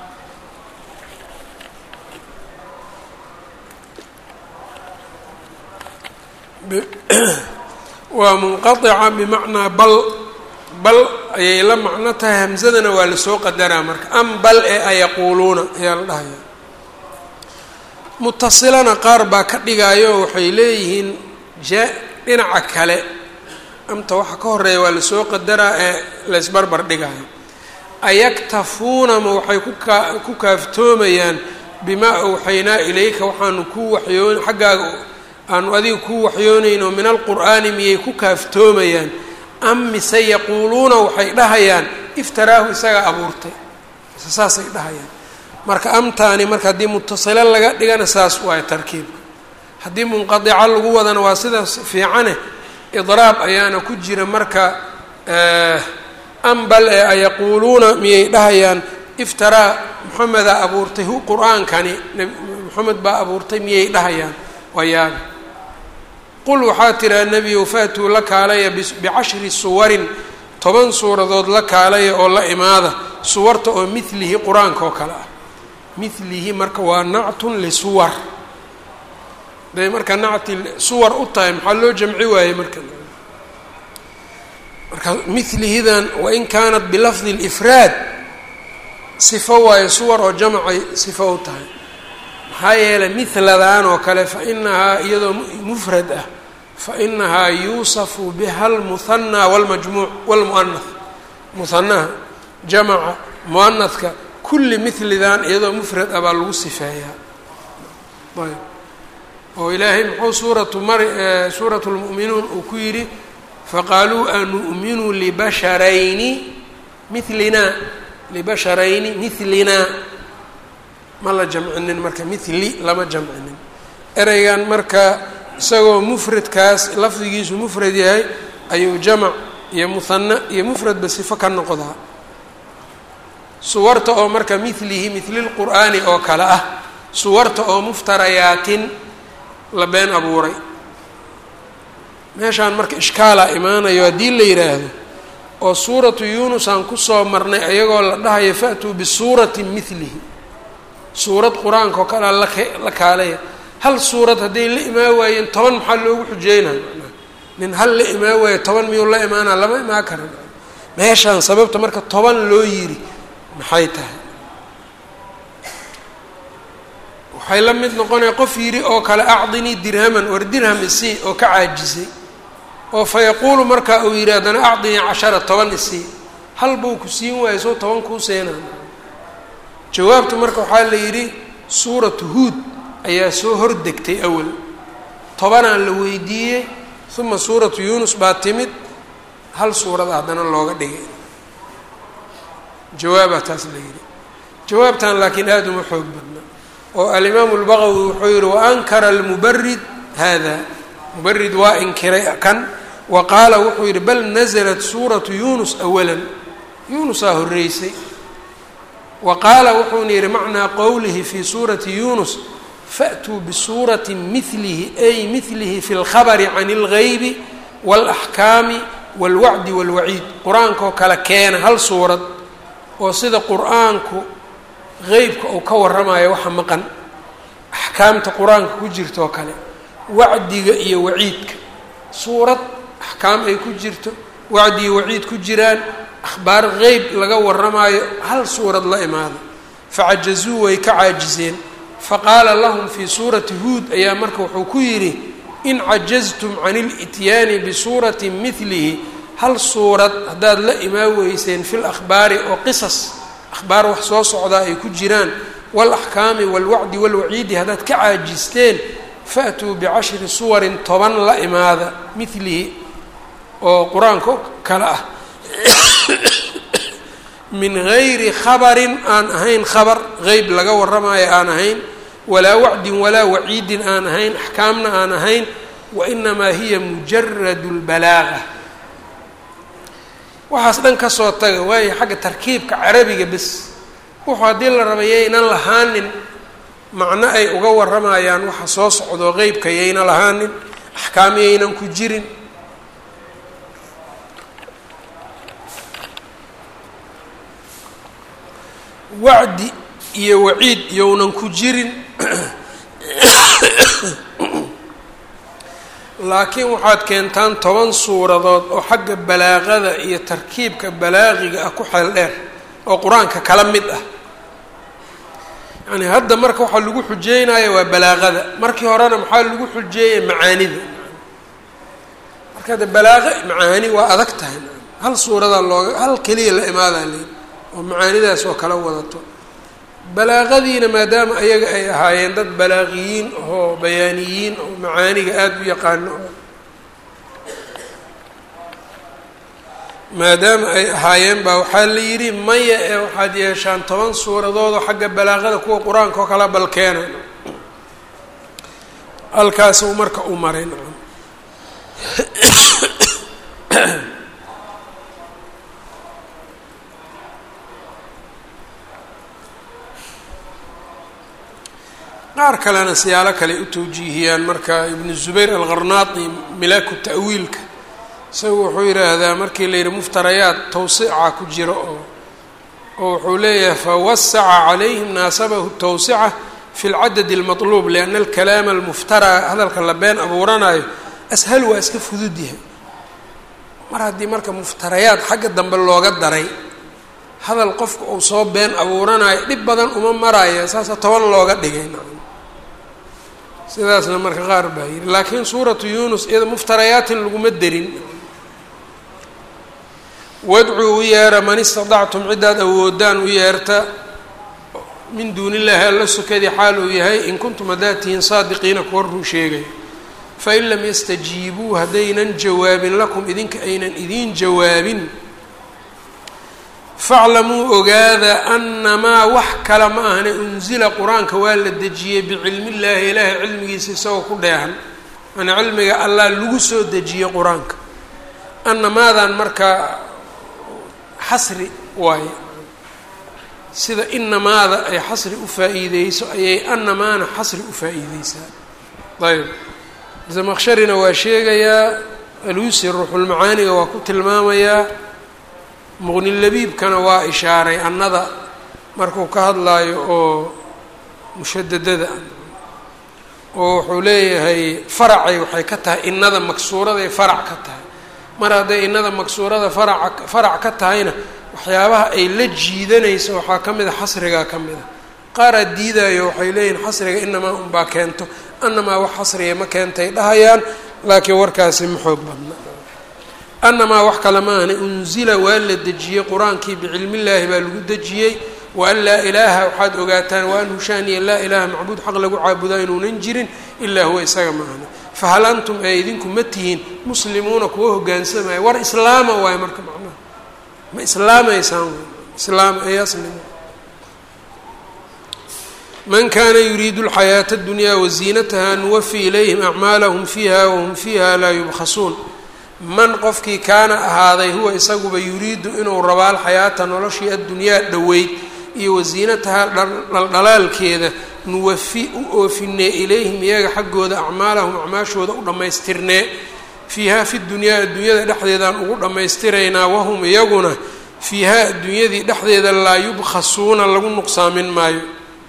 waa munqaica bimacnaa bal bal ayay la macno tahay hamsadana waa lasoo qadaraa marka am bal ee ayaquuluuna ayaa la dhahayaa mutasilana qaar baa ka dhigaayo waxay leeyihiin ja dhinaca kale amta waxa ka horeeya waa lasoo qadaraa ee laysbarbar dhigaayo ayaktafuuna ma waxay kuka ku kaaftoomayaan bimaa awxaynaa ilayka waxaanu ku waxyoon xaggaaga aanu adiga ku waxyoonayno min alqur'aani miyay ku kaaftoomayaan am mise yaquuluuna waxay dhahayaan iftaraahu isagaa abuurtay mise saasay dhahayaan marka amtaani marka haddii mutasilo laga dhigana saas waayo tarkiibka haddii munqadica lagu wadana waa sidaas fiicane idraab ayaana ku jira marka ambal ee ayaquuluuna miyay dhahayaan iftaraa moxamedaa abuurtay hu qur-aankani moxamed baa abuurtay miyay dhahayaan waa yaabi qul waxaa tiraa nebiyow faatuu la kaalaya bicashri suwarin toban suuradood la kaalaya oo la imaada suwarta oo milihi qur-aanka oo kale ah milihi marka waa nactun lisuwar day marka nacti suwar u tahay maxaa loo jamci waayey marka marka milihidan wain kaanat bilafdi lifraad sifo waayo suwar oo jamcay sifo u tahay maxaa yeelay miladan oo kale fa inahaa iyadoo mufrad ah fa inahaa yuusafu biha lmuhanaa walmajmuuc walmuanath muhanaha jamaca muanadka kulli milidan iyadoo mufrad ah baa lagu sifeeyaa ayb oo ilaahay muxuu suuratu mar suuratu lmu'minuun uu ku yidhi faqaaluu anu'minu libasharayni milinaa libasharayni milinaa ma la jamcinin marka mili lama jamcinin ereygan marka isagoo mufradkaas lafdigiisu mufrad yahay ayuu jamac iyo muhana iyo mufradba sifo ka noqdaa suwarta oo marka milihi mililqur'aani oo kale ah suwarta oo muftarayaatin la been abuuray meeshaan marka ishkaalaa imaanayo haddii la yidhaahdo oo suuratu yuunus aan kusoo marnay ayagoo la dhahayo fa'tuu bisuuratin milihi suurad qur-aanka oo kalea lak la kaalaya hal suurad hadday la imaan waayeen toban maxaa loogu xujeynayo manaa nin hal la imaan waayo toban miyuu la imaanaa lama imaan karan meeshaan sababta marka toban loo yiri maxay tahay waxay la mid noqonaya qof yidhi oo kale acdinii dirhaman war dirham isii oo ka caajisay oo fa yaquulu markaa uu yidhi haddana acdinii cashara toban isii hal buu ku siin waayo soo toban kuu seenaa jawaabtu marka waxaa la yidhi suuratu huud ayaa soo hordegtay awal tobanaa la weydiiyey uma suuratu yuunus baa timid hal suurada haddana looga dhigay jawaabaa taas la yidhi jawaabtan laakiin aada uma xoog badna oo alimaamu lbaqawi wuxuu yihi waankara almubarid hada mubarid waa inkiray kan wa qaala wuxuu yihi bal naزlat suuratu yunus awala yunusaa horeysay wa qaala wuxuuna yihi macnaa qowlihi fi suurati yunus fa'tuu bisuurati milihi ay milihi fi اlkhabri can اlgaybi wاlaxkaami wاlwacdi wاlwaciid qur-aankaoo kale keena hal suurad oo sida qur-aanku qeybka uu ka warramayo waxa maqan axkaamta qur-aanka ku jirto oo kale wacdiga iyo waciidka suurad axkaam ay ku jirto wacdi iyo waciid ku jiraan akhbaar qeyb laga warramaayo hal suurad la imaada facajazuu way ka caajiseen faqaala lahum fii suurati huud ayaa marka wuxuu ku yidhi in cajaztum can ilityaani bisuurati milihi hal suurad haddaad la imaan weyseen fi lakhbaari oo qisas akhbaar wax soo socdaa ay ku jiraan waalaxkaami waalwacdi waalwaciidi haddaad ka caajisteen fa'tuu bicashri suwarin toban la imaada milihi oo qur-aanka kale ah min gayri khabarin aan ahayn khabar qeyb laga warramaayo aan ahayn walaa wacdin walaa waciidin aan ahayn axkaamna aan ahayn wainamaa hiya mujaradu lbalaaga waxaas dhan ka soo taga waayo xagga tarkiibka carabiga bes wuxuu haddii la raba yaynan lahaanin macno ay uga warramayaan waxa soo socdo qeybka yayna lahaanin axkaam yaynan ku jirin wacdi iyo waciid yownan ku jirin laakiin waxaad keentaan toban suuradood oo xagga balaaqada iyo tarkiibka balaaqiga ah ku xeel dheer oo qur-aanka kala mid ah yacni hadda marka waxaa lagu xujeynaya waa balaaqada markii horena maxaa lagu xujeeyay macaanida marka hadda balaaqa macaani waa adag tahay hal suuradaa looga hal keliya la imaadaa leyi oo macaanidaas oo kala wadato balaaqadiina maadaama ayaga ay ahaayeen dad balaaqiyiin oo bayaaniyiin oo macaaniga aada u yaqaano oo maadaama ay ahaayeen baa waxaa la yidhi maya ee waxaad yeeshaan toban suuradood oo xagga balaaqada kuwa qur-aanka oo kala balkeena halkaas uu marka u maray qaar kalena siyaalo kale u tawjiihiyaan marka ibnu zubayr alqarnaati milaaku ta'wiilka isagu wuxuu yidhaahdaa markii la yidhi muftarayaad tawsica ku jiro oo oo wuxuu leeyahay fawasaca calayhim naasabahu tawsica fi lcadad almatluub lianna alkalaama almuftaraa hadalka la been abuuranayo ashal waa iska fudud yahay mar haddii marka muftarayaad xagga dambe looga daray hadal qofka uu soo been abuuranayo dhib badan uma maraayo saasa toban looga dhigay sidaasna marka qaar baa yidhi laakiin suuratu yunus iyada muftarayaatin laguma derin wadcuu u yeera man istadactum ciddaad awoodaan u yeerta min duuni illaahi alla sokadii xaal uu yahay in kuntum haddaad tihiin saadiqiina kuwa ruu sheegay fain lam yastajiibuu haddaynan jawaabin lakum idinka aynan idiin jawaabin faclamuu ogaada anamaa wax kale ma ahne unsila qur-aanka waa la dejiyey bicilmi illaahi ilaahay cilmigiisa isagoo ku dheehan yani cilmiga allah lagu soo dejiyey qur-aanka anamaadan markaa xasri waaye sida inamaada ay xasri u faa-iideyso ayay anamaana xasri u faa-iideysaa ayb zamaqsharina waa sheegayaa aluusi ruuxulmacaaniga waa ku tilmaamayaa muqnilabiibkana waa ishaaray annada markuu ka hadlaayo oo mushadadada oo wuxuu leeyahay faracay waxay ka tahay innada maksuuraday farac ka tahay mar hadday innada maksuurada faraca farac ka tahayna waxyaabaha ay la jiidanayso waxaa ka mid a xasrigaa ka mid a qaaraa diidayo waxay leeyihin xasriga inamaa unbaa keento anamaa wax xasriga ma keentay dhahayaan laakiin warkaasi ma xoog badna anamaa wax kale ma ahni unzila waa la dejiyey qur-aankii bicilmillaahi baa lagu dejiyey waan laa ilaaha waxaad ogaataan waan hushaaniya laa ilaaha macbuud xaq lagu caabudaa inuunan jirin ilaa huwa isaga ma ahni fahal antum ee idinku ma tihiin muslimuuna kuwa hogaansamaya war islaama waayo marka macnaha ma islaamaysaan islaam ay aslimu man kana yuriidu alxayaata اddunyaa waziinataha nuwafi ilayhim acmaalahum fiiha wahum fiiha laa yubkhasuun man qofkii kaana ahaaday huwa isaguba yuriidu inuu rabo alxayaata noloshii addunyaa dhoweyd iyo wasiinataha dhaldhalaalkeeda nuwafi u oofinee ilayhim iyaga xaggooda acmaalahum acmaashooda u dhammaystirnee fiihaa fi dunyaa adduunyada dhexdeedaan ugu dhammaystiraynaa wahum iyaguna fiihaa adduunyadii dhexdeeda laa yubkhasuuna lagu nuqsaamin maayo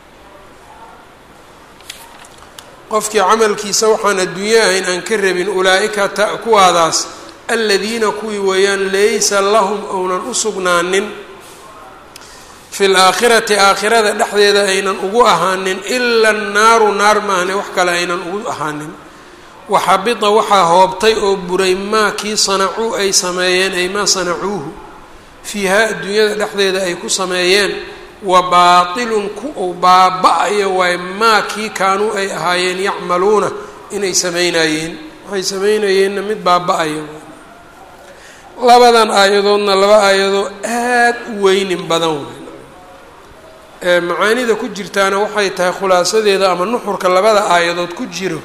qofkii camalkiisa waxaan adduunyo ahayn aan ka rabin ulaa-ika ta kuwaadaas aladiina kuwii weeyaan laysa lahum ounan u sugnaanin fi laakhirati aakhirada dhexdeeda aynan ugu ahaanin ila annaaru naar maahne wax kale aynan ugu ahaanin waxabita waxaa hoobtay oo buray maa kii sanacuu ay sameeyeen ay maa sanacuuhu fiihaa adduunyada dhexdeeda ay ku sameeyeen wa baatilun ku uu baaba-ayo waay maa kii kaanuu ay ahaayeen yacmaluuna inay sameynayeen waxay sameynayeenna mid baaba-ayo labadan aayadoodna laba aayadoo aada u weynin badan wey macaanida ku jirtaana waxay tahay khulaasadeeda ama nuxurka labada aayadood ku jiro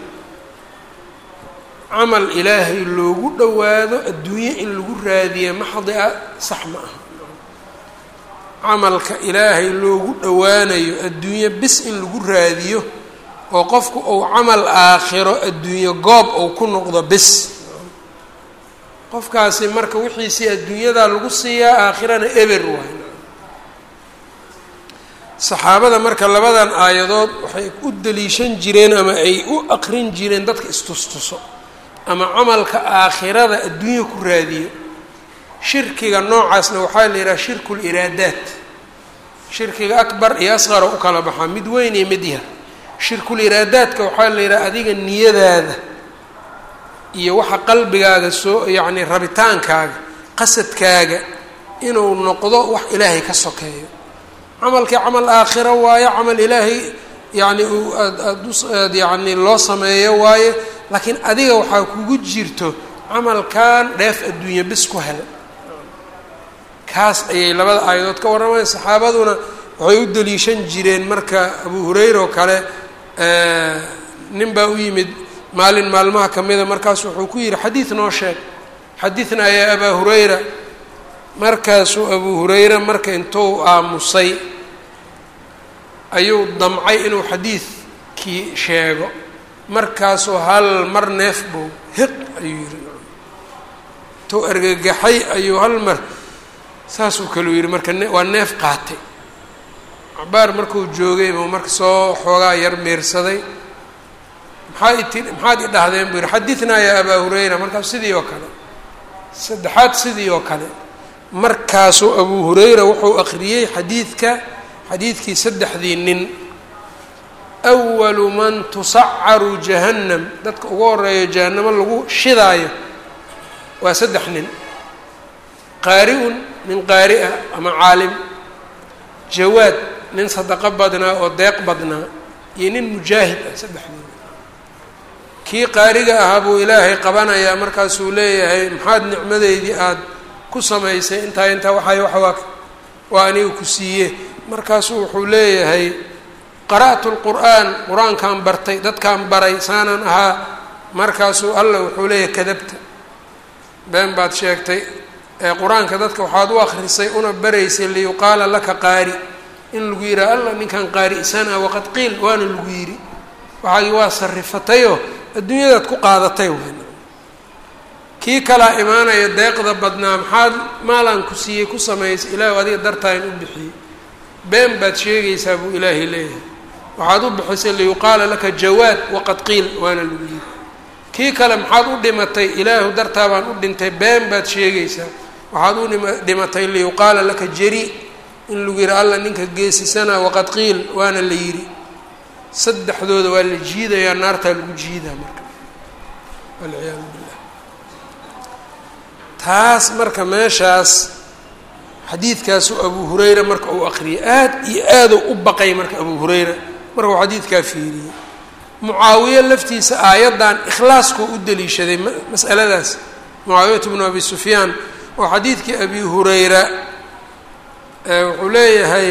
camal ilaahay loogu dhowaado adduunye in lagu raadiya maxdi a sax ma aha camalka ilaahay loogu dhowaanayo adduunye bis in lagu raadiyo oo qofku uu camal aakhiro adduunye goob uu ku noqdo bis qofkaasi marka wixiisii adduunyadaa lagu siiyaa aakhirana eber waay saxaabada marka labadan aayadood waxay u daliishan jireen ama ay u aqrin jireen dadka istustuso ama camalka aakhirada adduunya ku raadiyo shirkiga noocaasna waxaa la yidhaha shirku liraadaat shirkiga akbar iyo asqara u kala baxaa mid weyn iyo mid yar shirkuliraadaadka waxaa la yidhaha adiga niyadaada iyo waxa qalbigaaga soo yacni rabitaankaaga qasadkaaga inuu noqdo wax ilaahay ka sokeeyo camalkii camal aakhiro waayo camal ilaahay yacni aad yacni loo sameeyo waaye laakiin adiga waxaa kugu jirto camalkan dheef adduunye bis ku hel kaas ayay labada aayadood ka warramayan saxaabaduna waxay u deliishan jireen marka abu hurayra oo kale nin baa u yimid maalin maalmaha ka mida markaasu wuxuu ku yidhi xadiid noo sheeg xadidnaa yaa abaa hurayra markaasuu abu hurayra marka intuu aamusay ayuu damcay inuu xadiidkii sheego markaasuu hal mar neef bow hiq ayuu yidhi intuu argagaxay ayuu hal mar saasuu kaluu yidhi marka waa neef qaatay cabaar markuu joogay buu marka soo xoogaa yar meersaday maxaa iti maxaad i dhahdeen buu yidhi xadidnaa yaa abaa hurayra markaas sidii oo kale saddexaad sidii oo kale markaasuu abuu hurayra wuxuu akhriyey xadiidka xadiidkii saddexdii nin awalu man tusacaru jahannam dadka ugu horeeyo jahannamo lagu shidaayo waa saddex nin qaari-un nin qaari ah ama caalim jawaad nin sadaqo badnaa oo deeq badnaa iyo nin mujaahid ah saddexdii kii qaariga ahaa buu ilaahay qabanayaa markaasuu leeyahay maxaad nicmadeydii aada ku samaysay intaa intaa waxay waxwaa waa aniga ku siiye markaasuu wuxuu leeyahay qara'tu lqur'aan qur-aankaan bartay dadkaan baray saanan ahaa markaasuu alla wuxuu leeyahay kadabta been baad sheegtay ee qur-aanka dadka waxaad u akrisay una baraysay liyuqaala laka qaari in lagu yidhaha alla ninkan qaari'sana waqad qiil waana lagu yidhi waxaagi waa sarifatayoo adduunyadaad ku qaadatay wn kii kalaa imaanaya deeqda badnaa maxaad maalaan ku siiyey ku samaysay ilaahu adiga dartaan u bixiyey been baad sheegaysaa buu ilaahay leeyahay waxaad u bixisay liyuqaala laka jawaad waqad qiil waana lagu yidhi kii kale maxaad u dhimatay ilaahu dartaa baan u dhintay been baad sheegaysaa waxaad u dhimatay liyuqaala laka jari in lagu yidhi alla ninka geesisana waqad qiil waana la yidhi saddexdooda waa la jiidayaa naartaa lagu jiidaa marka walciyaadu billah taas marka meeshaas xadiidkaasu abu hurayra marka uu aqriyay aad iyo aaduu u baqay marka abu hurayra marka uu xadiidkaa fiiriyey mucaawiye laftiisa aayaddan ikhlaaskuu u deliishaday mas'aladaas mucaawiyatu bnu abi sufyaan oo xadiidkii abi hurayra wuxuu leeyahay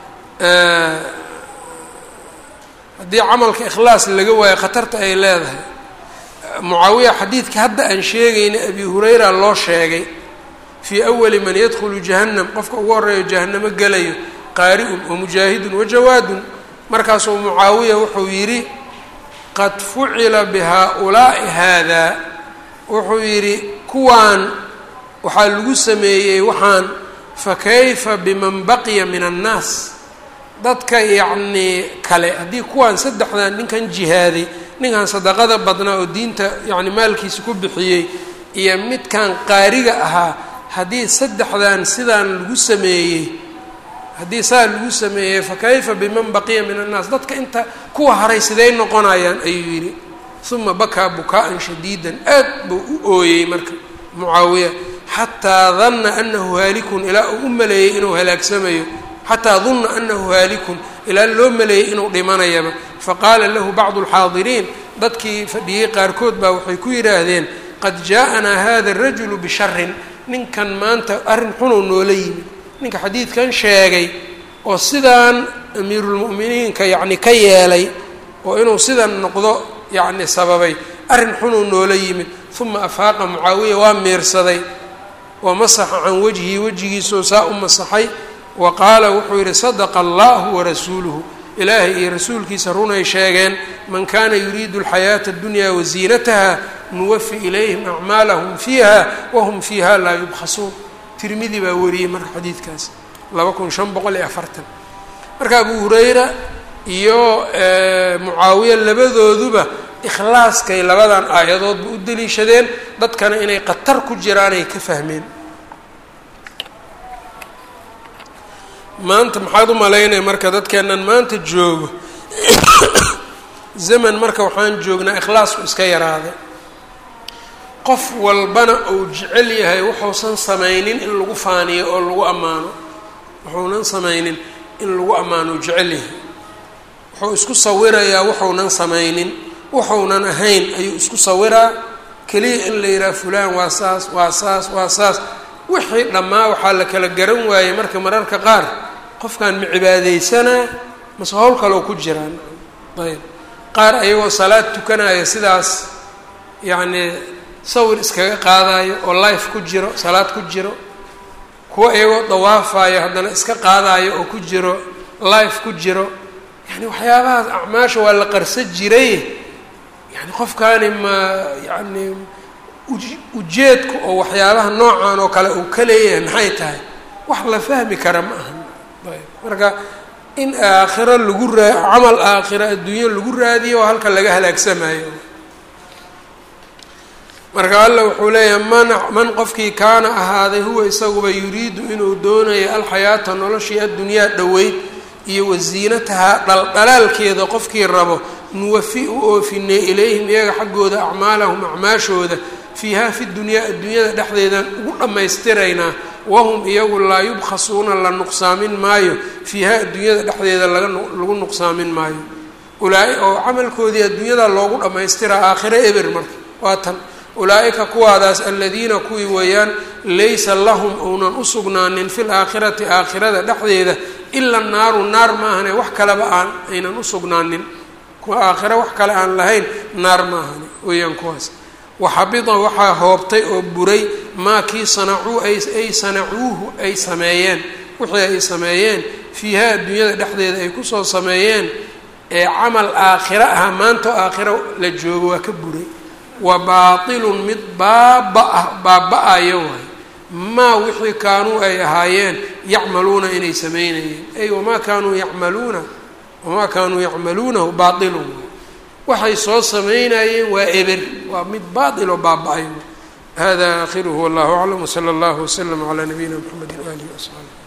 haddii camalka ikhlaas laga waayo khatarta ay leedahay mucaawiya xadiidka hadda aan sheegayna abi hurayra loo sheegay fii awali man yadkhulu jahannam qofka ugu horeeyo jahannamo gelayo qaari-un wa mujaahidun wa jawaadun markaasuu mucaawiya wuxuu yidhi qad fucila bihaa-ulaa'i haadaa wuxuu yidhi kuwaan waxaa lagu sameeyey waxaan fa kayfa biman baqiya min annaas dadka yacnii kale haddii kuwaan saddexdan ninkan jihaaday ninkan sadaqada badnaa oo diinta yacni maalkiisa ku bixiyey iyo midkan qaariga ahaa haddii saddexdan sidaan lagu sameeyey haddii saa lagu sameeyey fa kayfa biman baqiya min annaas dadka inta kuwa haray siday noqonayaan ayuu yidhi uma bakaa bukaa-an shadiidan aad buu u ooyey marka mucaawiya xataa danna anahu haalikun ilaa uu u maleeyey inuu halaagsamayo xataa dunna anahu haalikun ilaa loo maleeyey inuu dhimanayaba faqaala lahu bacdu alxaadiriin dadkii fadhiyey qaarkood baa waxay ku yidhaahdeen qad jaa-anaa hada arajulu bisharin ninkan maanta arrin xunuu noola yimid ninka xadiidkan sheegay oo sidaan amiirulmu'miniinka yacni ka yeelay oo inuu sidan noqdo yacni sababay arrin xunuu noola yimid uma afaaqa mucaawiya waa miirsaday wa masaxa can wajhihi wejigiisoo saa u masaxay wa qaala wuxuu yidhi sadaqa allahu warasuuluhu ilaahay iyo rasuulkiisa runay sheegeen man kana yuriidu alxayaata addunya waziinataha nuwafi ilayhim acmaalahum fiiha wahum fiiha laa yubkhasuun tirmidi baa wariyey marka xadiidkaas laba kun shan boqol iyo afartan marka abu hurayra iyo mucaawiya labadooduba ikhlaaskay labadan aayadoodba u deliishadeen dadkana inay khatar ku jiraanay ka fahmeen maanta maxaad u malaynaya marka dadkeennan maanta joogo zaman marka waxaan joognaa ikhlaasku iska yaraaday qof walbana uu jecel yahay wuxuusan samaynin in lagu faaniyo oo lagu ammaano wuxuunan samaynin in lagu ammaano u jecel yahay wuxuu isku sawirayaa wuxuunan samaynin wuxuunan ahayn ayuu isku sawiraa keliya in la yidhaha fulaan waa saas waa saas waa saas wixii dhammaa waxaa la kala garan waayey marka mararka qaar qofkan ma cibaadeysanaa mase howl kaloo ku jiraan ayb qaar ayagoo salaad tukanaya sidaas yacnii sawir iskaga qaadayo oo life ku jiro salaad ku jiro kuwa iyagoo dawaafayo haddana iska qaadayo oo ku jiro life ku jiro yani waxyaabahaas acmaasha waa la qarsa jiray yani qofkaani ma yani ujeedku oo waxyaabaha noocan oo kale uu ka leeyahay maxay tahay wax la fahmi kara ma aha ayb marka in aakhiro lagu raa camal aakhiro adduunyo lagu raadiyo oo halka laga halaagsamayo marka alla wuxuu leeyahay man man qofkii kaana ahaaday huwa isaguba yuriidu inuu doonayo alxayaata noloshii addunyaa dhoweyd iyo wasiinatahaa dhaldhalaalkeeda qofkii rabo nuwafi u oofinay ilayhim iyaga xaggooda acmaalahum acmaashooda fiiha fi dunyaa adduunyada dhexdeedan ugu dhammaystiraynaa wahum iyagu laa yubkhasuuna la nuqsaamin maayo fiiha adduunyada dhexdeeda laga lagu nuqsaamin maayo ulaa- oo camalkoodii adduunyada loogu dhammaystiraa aakhiro eber marka waa tan ulaa-ika kuwaadaas aladiina kuwii weeyaan laysa lahum ounan u sugnaanin fi laakhirati aakhirada dhexdeeda ila naaru naar maahane wax kaleba aan aynan u sugnaanin kuwa aakhiro wax kale aan lahayn naar maahane weeyaan kuwaas waxabida waxaa hoobtay oo buray maa kii sanacuu ay sanacuuhu ay sameeyeen wixii ay sameeyeen fiiha adduunyada dhexdeeda ay kusoo sameeyeen ee camal aakhiro ah maanta aakhiro la joogo waa ka buray wa baatilun mid baaba-ah baaba-ayo waay maa wixii kaanuu ay ahaayeen yacmaluuna inay sameynayeen ay wamaa kaanuu yacmaluuna wamaa kaanuu yacmaluunahu baailun waxay soo sameynayeen waa eber waa mid baail oo baaba-ay hada aakhiruhu wallahu aclam wsala allahu waslama calaa nabiyina mxamedi waalihi wasaxbi